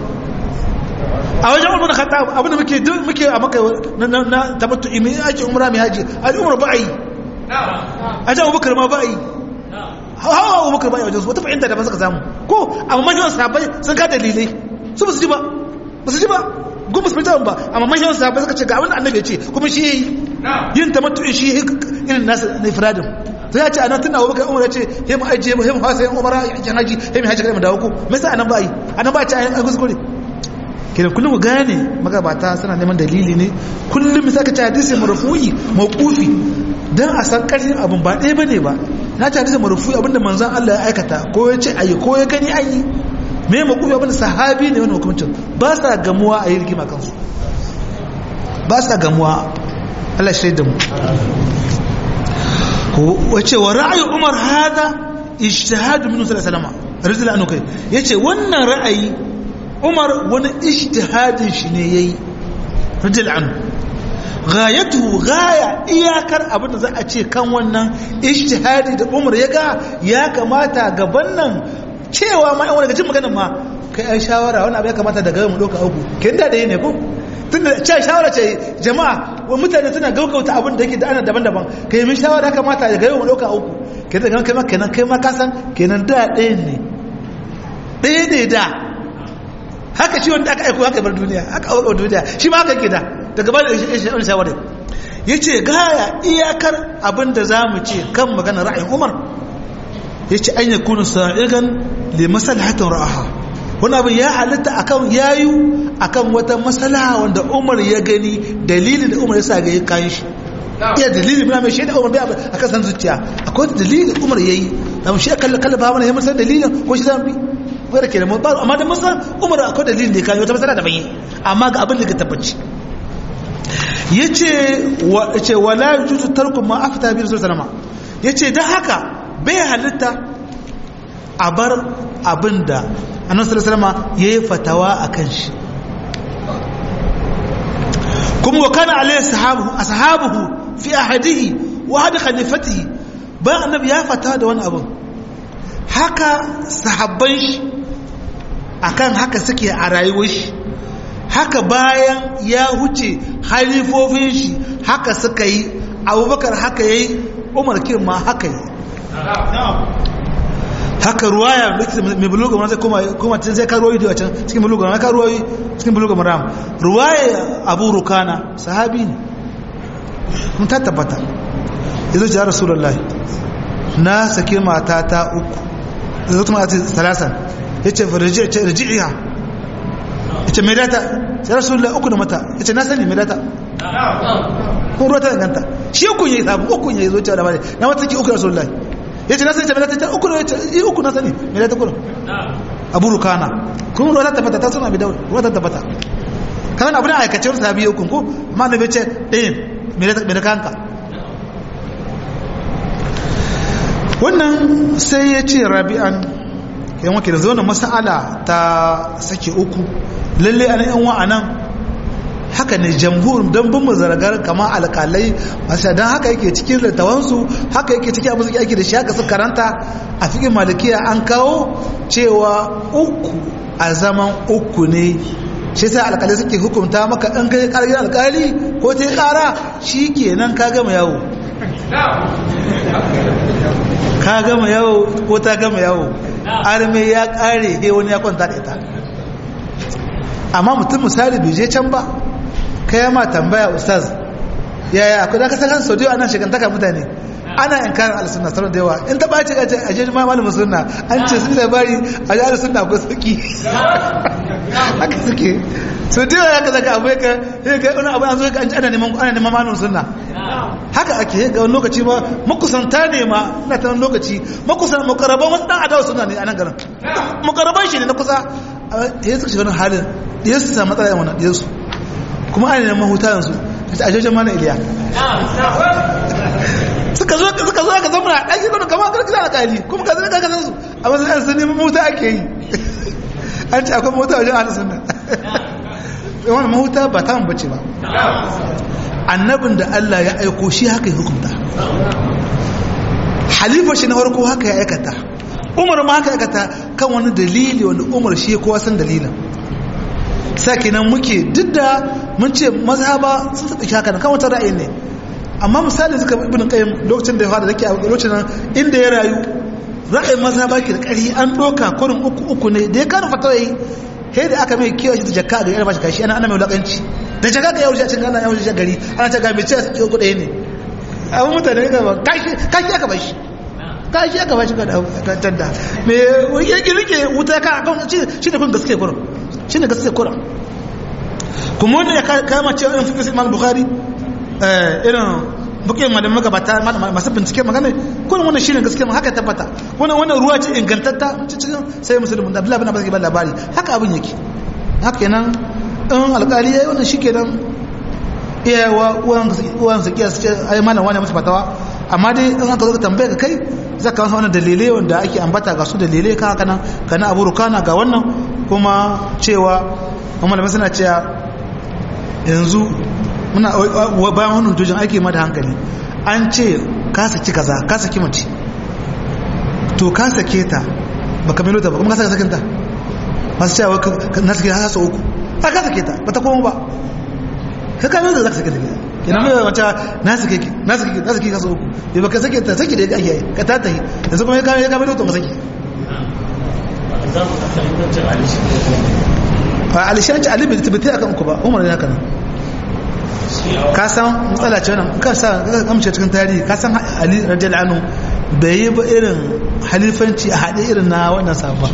a wajen umar bin khattab abinda muke muke a maka na tabattu imi ake umra mai haji a umar ba yi a jan abubakar ma ba yi hawa abubakar ba yi wajen su wata fahimta da ba suka samu ko amma manyan sahabbai sun ka dalilai su ba su ji ba ba su ji ba goma su fitan ba amma manyan sahabbai suka ce ga abin da annabi ya ce kuma shi yi yin tamattu shi irin nasu na ifradin sai ya ce anan tun abubakar umar ya ce he mu ajiye he mu fasa yin umara yakin haji he mu haji kai mu dawo ko me yasa anan ba yi anan ba ce ayi kuskure kenan kullum ku gane magabata suna neman dalili ne kullum sai ka ci hadisi marfu'i mawqufi dan a san karshen abin ba ɗaya bane ba na ci hadisi marfu'i abinda manzon Allah ya aikata ko ya ce ayi ko ya gani ayi me mawqufi abinda sahabi ne wannan hukuncin ba sa gamuwa a yi rigima kansu ba sa gamuwa Allah shi da mu wace wa ra'ayi Umar hada ijtihad min sallallahu alaihi wasallam radiyallahu anhu kai yace wannan ra'ayi umar wani ijtihadin shi ne yayi rajul an ghayatu ghaya iyakar abin da za a ce kan wannan ijtihadi da umar ya ga ya kamata gaban nan cewa ma wani gajin magana ma kai ai shawara wani abu ya kamata daga mu doka uku kin da ne ko tunda ce shawara ce jama'a wa mutane suna gaugauta abin da yake da ana daban-daban kai min shawara kamata daga yau mu doka uku kenan kai ma kenan kai ma kasan kenan da ɗayan ne ɗaya ne da haka shi wanda aka aiko haka bar duniya haka aure duniya shi ma haka gida daga ba da wani shawarar ya ce gaya iyakar abin da za mu ce kan magana ra'ayin umar ya ce an yi kunu sa'igan da masalahatin ra'aha wani abin ya halitta akan yayu akan wata masala wanda umar ya gani dalilin da umar ya sa ga yi kayan shi iya dalilin muna mai shaida umar bai a kan san zuciya akwai wata dalilin umar ya yi da mu shi a kalla kalla ba mana ya masar dalilin ko shi zan bi wadda ke da mu amma da musa umar akwai dalilin da ya kawo wata masana da bayi amma ga abin da ka tabbaci ya ce wala juju tarkun ma afta biyu sun sanama ya ce don haka bai halitta a bar abin da annan salama ya yi fatawa a kan shi kuma wa kana alayhi sahabuhu fi ahadihi wa hada khalifatihi bayan annabi ya fata da wani abin haka sahabban shi akan haka suke a rayuwar shi haka bayan ya huce halifofin shi haka suka yi abubakar haka ya yi umar ma haka yi haka ruwaya mai buluga maram zai kuma cin zai karuwa da can cikin buluga maram karuwa cikin buluga maram ruwaya abu rukana sahabi ne kun ta tabbata yanzu ji ya rasulallah na sake mata ta uku da zai kuma talasan ya ce riji'iya ya ce mai data sai rasulullah uku da mata ya ce na sani mai data kun ruwa ta danganta shi uku ya yi sabu uku ya yi zo cewa da bane na mata ki uku rasulullah ya ce na sani mai data ta uku ya ce yi uku na sani mai data kuna abu rukana kun ruwa ta tabbata ta suna bi daura ruwa ta tabbata kan abu da aikace wani sabi uku ko ma na bai ce ɗayan mai data kanka wannan sai ya ce rabi'an yan wake da zo na masala ta sake uku lalle a yan wa'anan haka ne jamhur don bin mazaragar kama alkalai masu don haka yake cikin littawansu haka yake cikin abin suke aiki da shi haka su karanta a fikin malikiya an kawo cewa uku a zaman uku ne shi sai alkalai suke hukunta maka ɗan kai ƙargin alkali ko ta yi ƙara shi kenan ka gama yawo ka gama yawo ko ta gama yawo arme ya kare he wani ya kwanta da ita amma mutum misali bai je can ba kai ma tambaya ustaz yaya akwai da ka san sau da yawa nan shigantaka mutane ana inkarin alisunna sauran da yawa in ta ɓaci gace a jeji malamin sunna an ce sun labari a ji alisunna ko suki haka suke so da yawa ya ka zaka abu ya ka wani abu an zo ka an ci ana neman malamin sunna haka ake ga wani lokaci ba makusanta ne ma na ta lokaci makusan makaraban wasu dan adawa suna ne a nan garin makaraban shi ne na kusa ya suka shiga halin ya su samu matsala yawan ya su kuma ana neman huta yanzu ta ajiyar mana iliya suka zo suka zo ka zama a ɗaki kwanu kama karki da alƙali kuma ka zama ka san su a wasu yan sun neman mahuta ake yi an ce akwai mahuta wajen ahalin sunna wani mahuta ba ta bace ba annabin da Allah ya aiko shi haka ya hukunta halifa shi na farko haka ya aikata umar ma haka aikata kan wani dalili wanda umar shi kowa san dalilin sake nan muke duk da mun ce mazhaba sun taɓa haka kan wata ra'ayi ne amma misali suka ibn qayyim lokacin da ya fara dake a lokacin nan inda ya rayu ra'ayin mazhaba ke da ƙari an doka kurin uku uku ne da ya kana fatawa yi sai da aka mai kiyaye shi da jakka ga yar bashi kashi ana ana mai wulakanci da jakka ga yau shi ana yau shi gari ana ta ga mai ce su ko ɗaya ne abin mutane ga ba kashi kashi aka bashi kashi aka bashi ga da tanda me ya rike wuta ka kan shi da kun gaske kurin shi ne gaske kurin kuma wanda ya kama cewa in fiƙi imam bukhari irin bukin malamin magabata masu bincike magana kuma wannan shine gaskiya haka tabbata wannan wannan ruwa ce ingantatta cikin sai musulmi da Abdullahi bin Abbas ke ba labari haka abin yake haka kenan in alƙali yayi wannan shikenan iyawa uwan uwan su kiyas ce ai malam wani musu fatawa amma dai in aka zo ka tambaye ka kai zaka kawo wannan dalilai wanda ake ambata ga su dalilai kan haka nan kana Abu Rukana ga wannan kuma cewa kuma malamai suna cewa yanzu muna bayan wani hujjojin ake ma da hankali an ce ka saki kaza ka saki mace to ka sake ta baka melo ta ba kuma ka saka sakinta masu cewa na sake hasa uku ta ka sake ta bata koma ba ka ka melo da za ka sake ta ina mai wata na sake ki na sake ki na sake hasa uku bai baka sake ta sake da ya ake ka ta tahi yanzu kuma ya ka melo ta ka sake a alishanci alibi da tabbatai akan uku ba umar ne haka nan ka san matsala ce wannan ka sa ka kamce cikin tarihi ka san ali radiyallahu anhu bai yi ba irin halifanci a haɗe irin na wannan sabba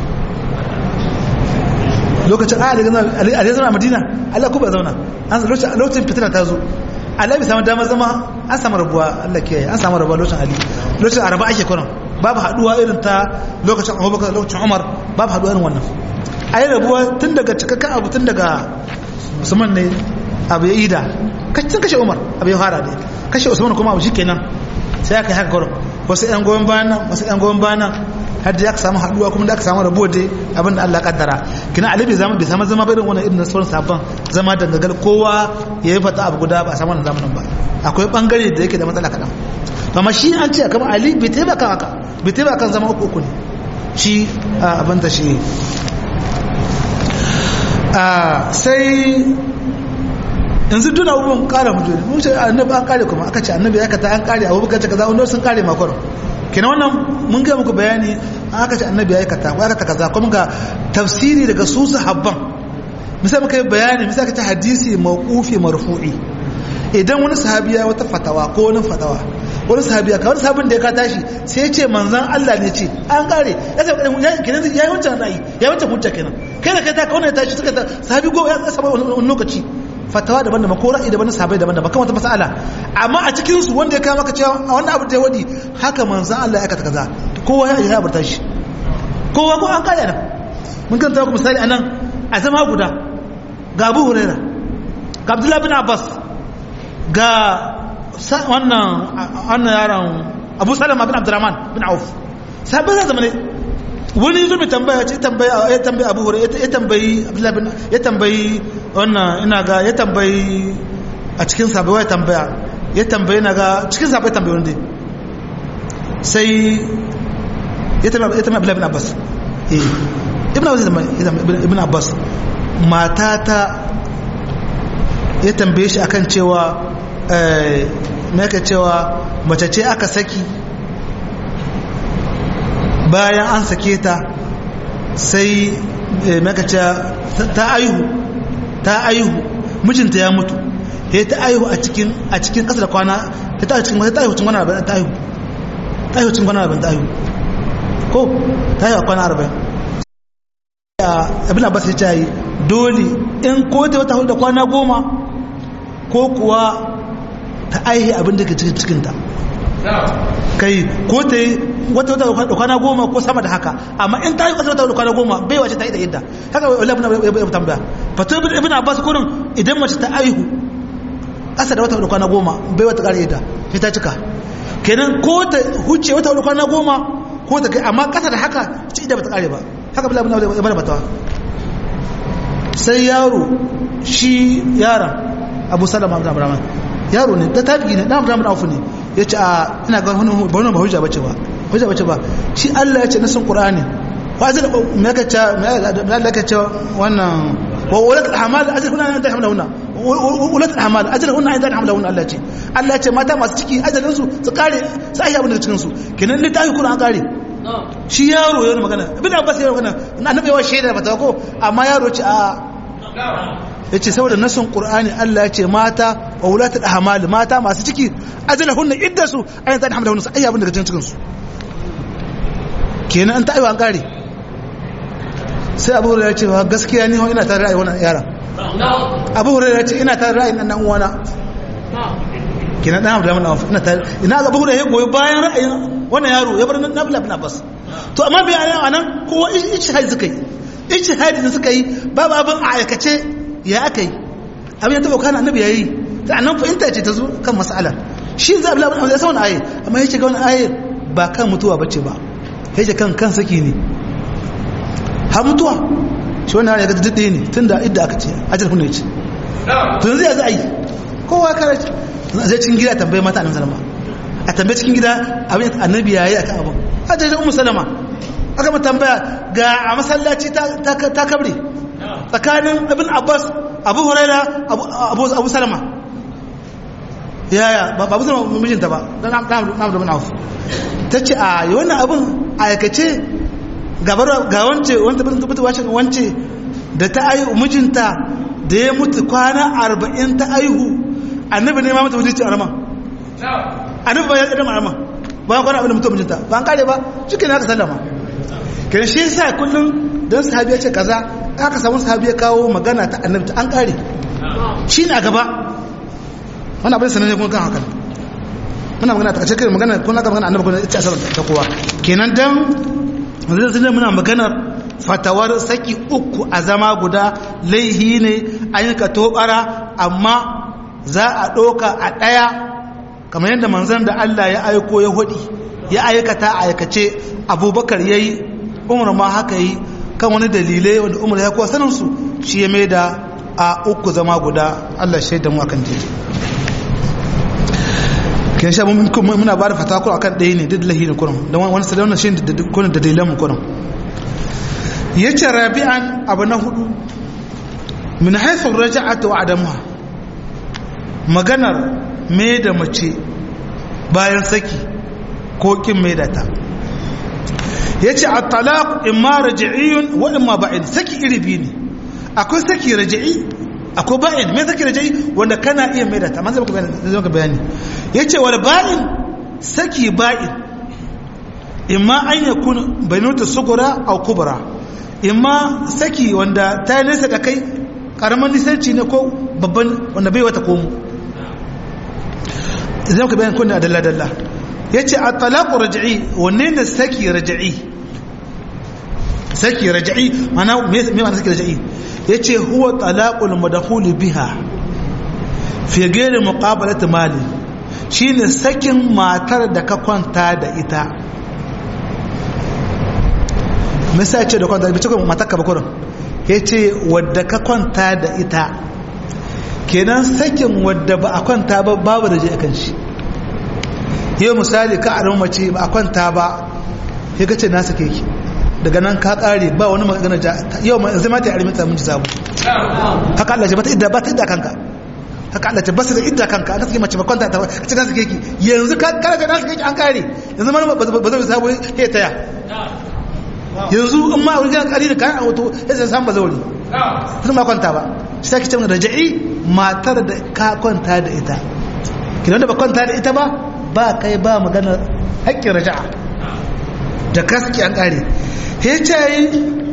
lokacin a daga ali ali zama a madina Allah ko ba zauna an lokacin lokacin fitina ta zo Allah bai samu damar zama an samu rabuwa Allah ke an samu rabuwa lokacin ali lokacin araba ake kuran babu haduwa irin ta lokacin Abubakar lokacin Umar babu haduwa irin wannan ayi rabuwa tun daga cikakken abu tun daga Usman ne abu ya ida kacin kashe umar abu ya fara ne kashe usman kuma abu shi kenan sai aka yi haka kwaron wasu yan goyon bayan nan wasu yan goyon bayan nan har da aka samu haduwa kuma da aka samu rabuwa dai abin da Allah kaddara kina ali bai zama bai samu zama irin wannan irin sauran sabon zama dangagal kowa ya yi fata abu guda ba a samu wannan zamanin ba akwai bangare da yake da matsala kaɗan amma shi an ce kamar ali bai taimaka haka bai taimaka kan zama uku uku ne shi abin ta shi sai yanzu duna abubuwan kara mutu ne mun ce annabi an kare kuma aka ce annabi ya kata an kare abubakar ce kaza wanda sun kare makon kina wannan mun ga muku bayani aka ce annabi ya kata ko ya kata kaza kuma ga tafsiri daga su sahabban misali muka yi bayani misali ka ce hadisi mawqufi marfu'i idan wani sahabi ya wata fatawa ko wani fatawa wani sahabi ka wani sahabin da ya ka tashi sai ya ce manzon Allah ne ce an kare ya ce kenan ya yi wancan ra'ayi ya yi wancan hujja kenan kai da kai ta kawai tashi suka ta sahabi go ya saba wani lokaci fatawa daban daban ko ra'ayi daban sahabbai daban daban kan wata mas'ala amma a cikin su wanda ya kawo maka cewa a wannan abu da ya wadi haka manzon Allah ya aikata kaza kowa ya ya barta shi kowa ko an kare nan mun kan ta ku misali anan a zama guda ga Abu Huraira ga Abdullah bin Abbas ga wannan wannan yaron Abu Salama bin Abdurrahman bin Auf sahabbai za zama ne wani zo mai tambaya ce tambaya ya tambayi Abu Huraira ya tambayi Abdullah bin ya tambayi wannan ina ga ya tambayi a cikin sabai ya tambaya ya tambayi na ga cikin sabai tambayi wanda sai ya tambayi ya tambayi bin Abbas eh ibn Abbas ibn Abbas matata ya tambaye shi akan cewa eh me yake cewa mace ce aka saki bayan an sake ta sai maka ce ta aihu ta aihu mijinta ya mutu ya ta aihu a cikin a cikin kasa da kwana ta ta cikin ta aihu cikin kwana arba'in ta aihu ta aihu cikin kwana arba'in ta aihu ko ta aihu a kwana arba'in abin abbas ya ce yi dole in ko ta wata hudu da kwana goma ko kuwa ta aihe abin da ke cikin cikinta kai ko ta yi wata wata da kwana goma ko sama da haka amma in ta yi wata wata da kwana goma bai wace ta yi da yadda haka wala ibn ya tambaya fato ibn abbas kurin idan mace ta aihu ƙasa da wata da kwana goma bai wata ƙara yadda sai ta cika kenan ko ta huce wata da kwana goma ko ta kai amma ƙasa da haka ci da bata ƙare ba haka bala ibn ya bada fatawa sai yaro shi yaron abu salama ibn abraham yaro ne ta tabi ne dan abraham auf ne ya ce a ina ga wani ba ba hujja bace ba hujja bace ba shi Allah ya ce nasin Qur'ani wa azal me ka ce me Allah ka ce wannan wa ulat al-ahmal ajal hunna inda hamlahunna ulat al-ahmal ajal hunna inda hamlahunna Allah ce Allah ya ce mata masu ciki ajalin su su kare su ayi abin da cikin su kenan littafi Qur'an kare shi yaro yana magana ibn Abbas yana magana annabi yawa shaida ba ta ko amma yaro ce a yace saboda nasin qur'ani Allah ya ce mata wa ulatul ahmal mata masu ciki ajalahunna iddasu ayan tan hamdahunna sai abin daga cikin su kenan an ta aiwa an kare sai abu ya ce gaskiya ni ina tare da wannan yaran abu hurairah ce ina ta ra'ayin nan uwana kina dan Abdullah ibn Auf ina ta ina abu hurairah goyi bayan ra'ayin wannan yaro ya bar nan Abdullah ibn Abbas to amma bai anan kowa ijtihadi suka yi ijtihadi da suka yi babu abin a aikace ya aka yi abin ya taba kana annabi yayi ta annan fahimta ce ta zo kan mas'alar shi za Abdullah ibn Abbas ya san wannan ayi amma yake ga wannan ayi ba kan mutuwa bace ba yake kan kan saki ne ha mutuwa shi wannan ya ga dade ne tunda idda aka ce ajal hunne ce to zai za a yi kowa kare zai cikin gida tambaye mata annabi sallama a tambaye cikin gida abin annabi yayi akan abin hajjar ummu salama aka mu tambaya ga a masallaci ta kabre tsakanin ibn abbas abu huraira abu salama yaya ba abu salama mijinta ba don na da bin auf ta ce a yi wannan abin a aikace ga wance wanda bin tabbata wace wance da ta ayi mijinta da ya mutu kwana arba'in ta aihu annabi ne ma mata wuce a rama annabi ba ya ƙadam a rama bayan kwana abin da mutum mijinta ba an kare ba shi ne aka sallama kan shi sa kullum don sahabi ya ce kaza aka samu sahabi ya kawo magana ta annabta an kare shi na gaba wani abin sanar kuma kan hakan muna magana ta cikin magana kun aka magana annabi kuma ita asarar ta kowa kenan dan zai zai muna maganar fatawar saki uku a zama guda laihi ne an yi ka tobara amma za a ɗoka a ɗaya kamar yadda manzan da Allah ya aiko ya hudi ya aikata a aikace abubakar ya yi umar ma haka yi kan wani dalilai wanda umar ya kuwa saninsu shi ya mai da a uku zama guda Allah shaida mu akan jeji kin sha muna ba da fatakul akan ɗaya ne duk lahi ne kurum don wani sadaunar shi da kunan da dalilan mu kurum ya ce rabi'an abu na hudu min haifar raja'ata wa adamuwa maganar mai da mace bayan saki ko kin mai da ta ya ce a talaq imma raji'iyun wa imma ba'in saki iri biyu ne akwai saki raji'i akwai ba'in mai saki raji'i wanda kana iya mai da ta man zai maka bayani ya ce wal ba'in saki ba'in imma an ya kun bainota sugura au kubra imma saki wanda ta nesa da kai karamin nisanci ne ko babban wanda bai wata komo zai maka bayan kunna dalla-dalla ya ce a talaku raja'i wanne ne saki raja'i saki raja'i mana mai mana saki raja'i ya ce huwa talakul madahuli biha fi gere muqabalati mali shine sakin matar da ka kwanta da ita misali ce da kwanta da bice matar ka bakurin ya ce wadda ka kwanta da ita kenan sakin wadda ba a kwanta ba babu da je akan shi yau misali ka a mace ba a kwanta ba ya gace na sake ki daga nan ka kare ba wani magana yau ma zai mata ya arimi tsamin sabu haka Allah ce ba ta idda ba ta idda kanka haka Allah ce ba su da idda kanka aka sake mace ba kwanta ta ce na sake ki yanzu ka kare da na sake ki an kare yanzu ma ba zai sabu ya taya yanzu in ma wani kari da kayan auto ya sai samu ba zauri sun ma kwanta ba shi take cewa raja'i matar da ka kwanta da ita kidan da ba kwanta da ita ba ba kai ba magana haƙƙin raja'a da kaski an ƙare he cayi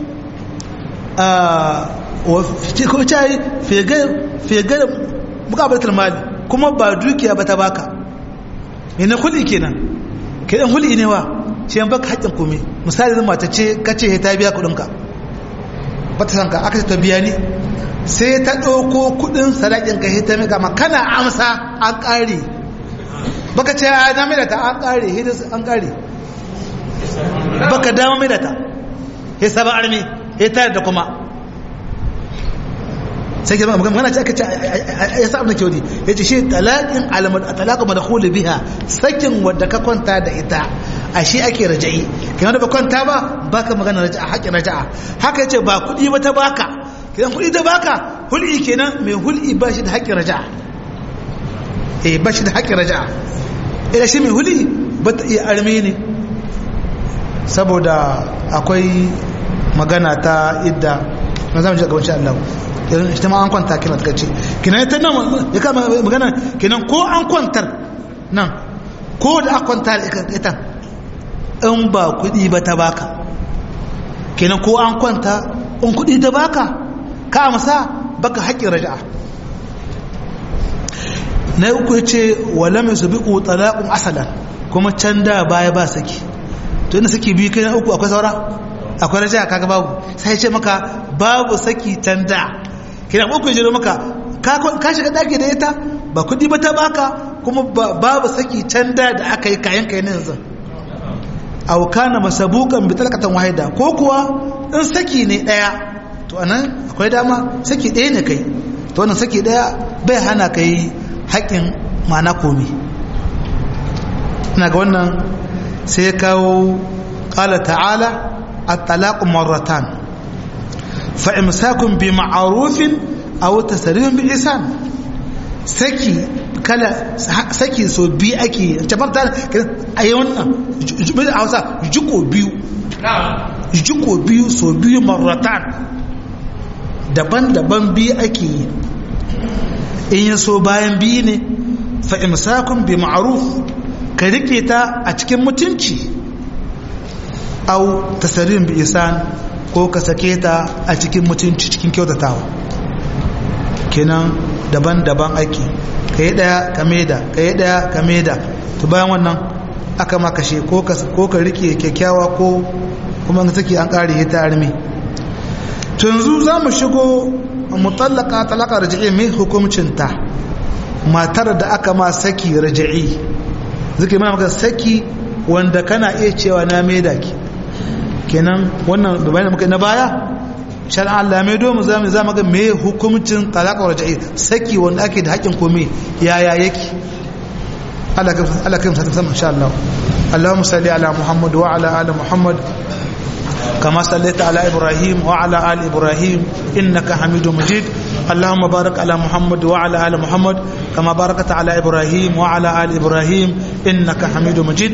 a ko cayi fegar mukabartar mali kuma ba dukiya ba ta baka yana huli kenan kenan huli ne wa ce yan baka haƙƙin kome misali zan mata ce kace ta biya kuɗinka ba ta sanka aka ta biya ni sai ta ɗauko kuɗin sadakin ka ta mika ma kana amsa an ƙare baka ce a na mai da ta an ƙare hidis an ƙare baka dama mai da ta ya saba armi ya tayar da kuma sai girma magana ce aka ce ya sa abin da kyau ne ya ce shi talaƙin talaƙa madakulu biha sakin wadda ka kwanta da ita a shi ake raja'i kenan da ba kwanta ba baka magana raja'a haƙin raja'a haka ya ce ba kuɗi ba ta baka kenan kuɗi ta baka hul'i kenan mai hul'i ba shi da haƙin raja'a eh ba shi da haƙin raja'a ila shi mai hul'i ba ta iya armi ne saboda akwai magana ta idda na zamu ji gaban Allah yanzu ita ma an kwanta kina ta ce kina ta nan ya kama magana kinan ko an kwantar nan ko da aka kwanta da ita in ba kuɗi ba ta baka kinan ko an kwanta in kuɗi ta baka ka amsa baka haƙƙin raja'a na uku ce wala mai su biƙu talaqun asalan kuma can da baya ba saki to ina saki biyu kai na uku akwai saura akwai raja'a kaga babu sai ce maka babu saki can da kina uku jiro maka ka shiga ɗaki da ita ba kuɗi ba ta baka kuma babu saki can da da aka yi kayan kayan yanzu aw kana masabukan bi talqatan wahida ko kuwa in saki ne daya to anan akwai dama saki daya ne kai to wannan saki daya bai hana kai haƙin ma'ana komi ina ga wannan sai kawo qala ta'ala at-talaqu marratan fa imsakun bi ma'rufin aw tasrihun bi ihsan saki kala saki so biyu ake tabbata a yi wannan a hausa jiko biyu jiko biyu so biyu marratan daban-daban biyu ake yi in yi so bayan biyu ne fa'imsakun bi ma'aruf ka rike ta a cikin mutunci au tasarin bi isan ko ka sake ta a cikin mutunci cikin kyautatawa kenan daban-daban ake ka yi ɗaya ka maida ka yi ɗaya ka maida to bayan wannan aka makashe ko ka rike kyakkyawa ko kuma ga take an ƙare ta armi to yanzu za mu shigo mutallaka talaka raji'i mai hukumcinta matar da aka ma saki raji'i zuke mana maka saki wanda kana iya cewa na maida ki kenan wannan da bayan muka na baya shar'an Allah mai domin zamu zama ga me hukuncin talaka raja'i saki wanda ake da haƙin komai yaya yake Allah ka Allah ka musamman sama insha Allah Allahumma salli ala Muhammad wa ala ali Muhammad كما صليت على إبراهيم وعلى آل إبراهيم إنك حميد مجيد اللهم بارك على محمد وعلى آل محمد كما باركت على إبراهيم وعلى آل إبراهيم إنك حميد مجيد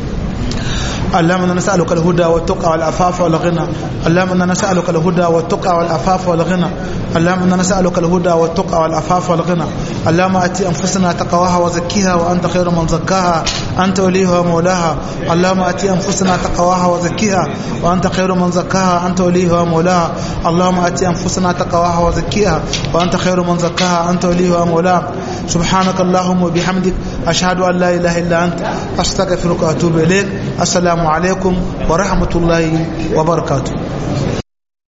اللهم انا نسالك الهدى والتقى والعفاف والغنى اللهم انا نسالك الهدى والتقى والعفاف والغنى اللهم انا نسالك الهدى والتقى والعفاف والغنى اللهم اتي انفسنا تقواها وزكيها وانت خير من زكاها انت وليها ومولاها اللهم اتي انفسنا تقواها وزكيها وانت خير من زكاها انت وليها ومولاها اللهم اتي انفسنا تقواها وزكيها وانت خير من زكاها انت وليها ومولاها سبحانك اللهم وبحمدك اشهد ان لا اله الا انت استغفرك واتوب اليك السلام alaikum wa rahmatullahi wa barakatuh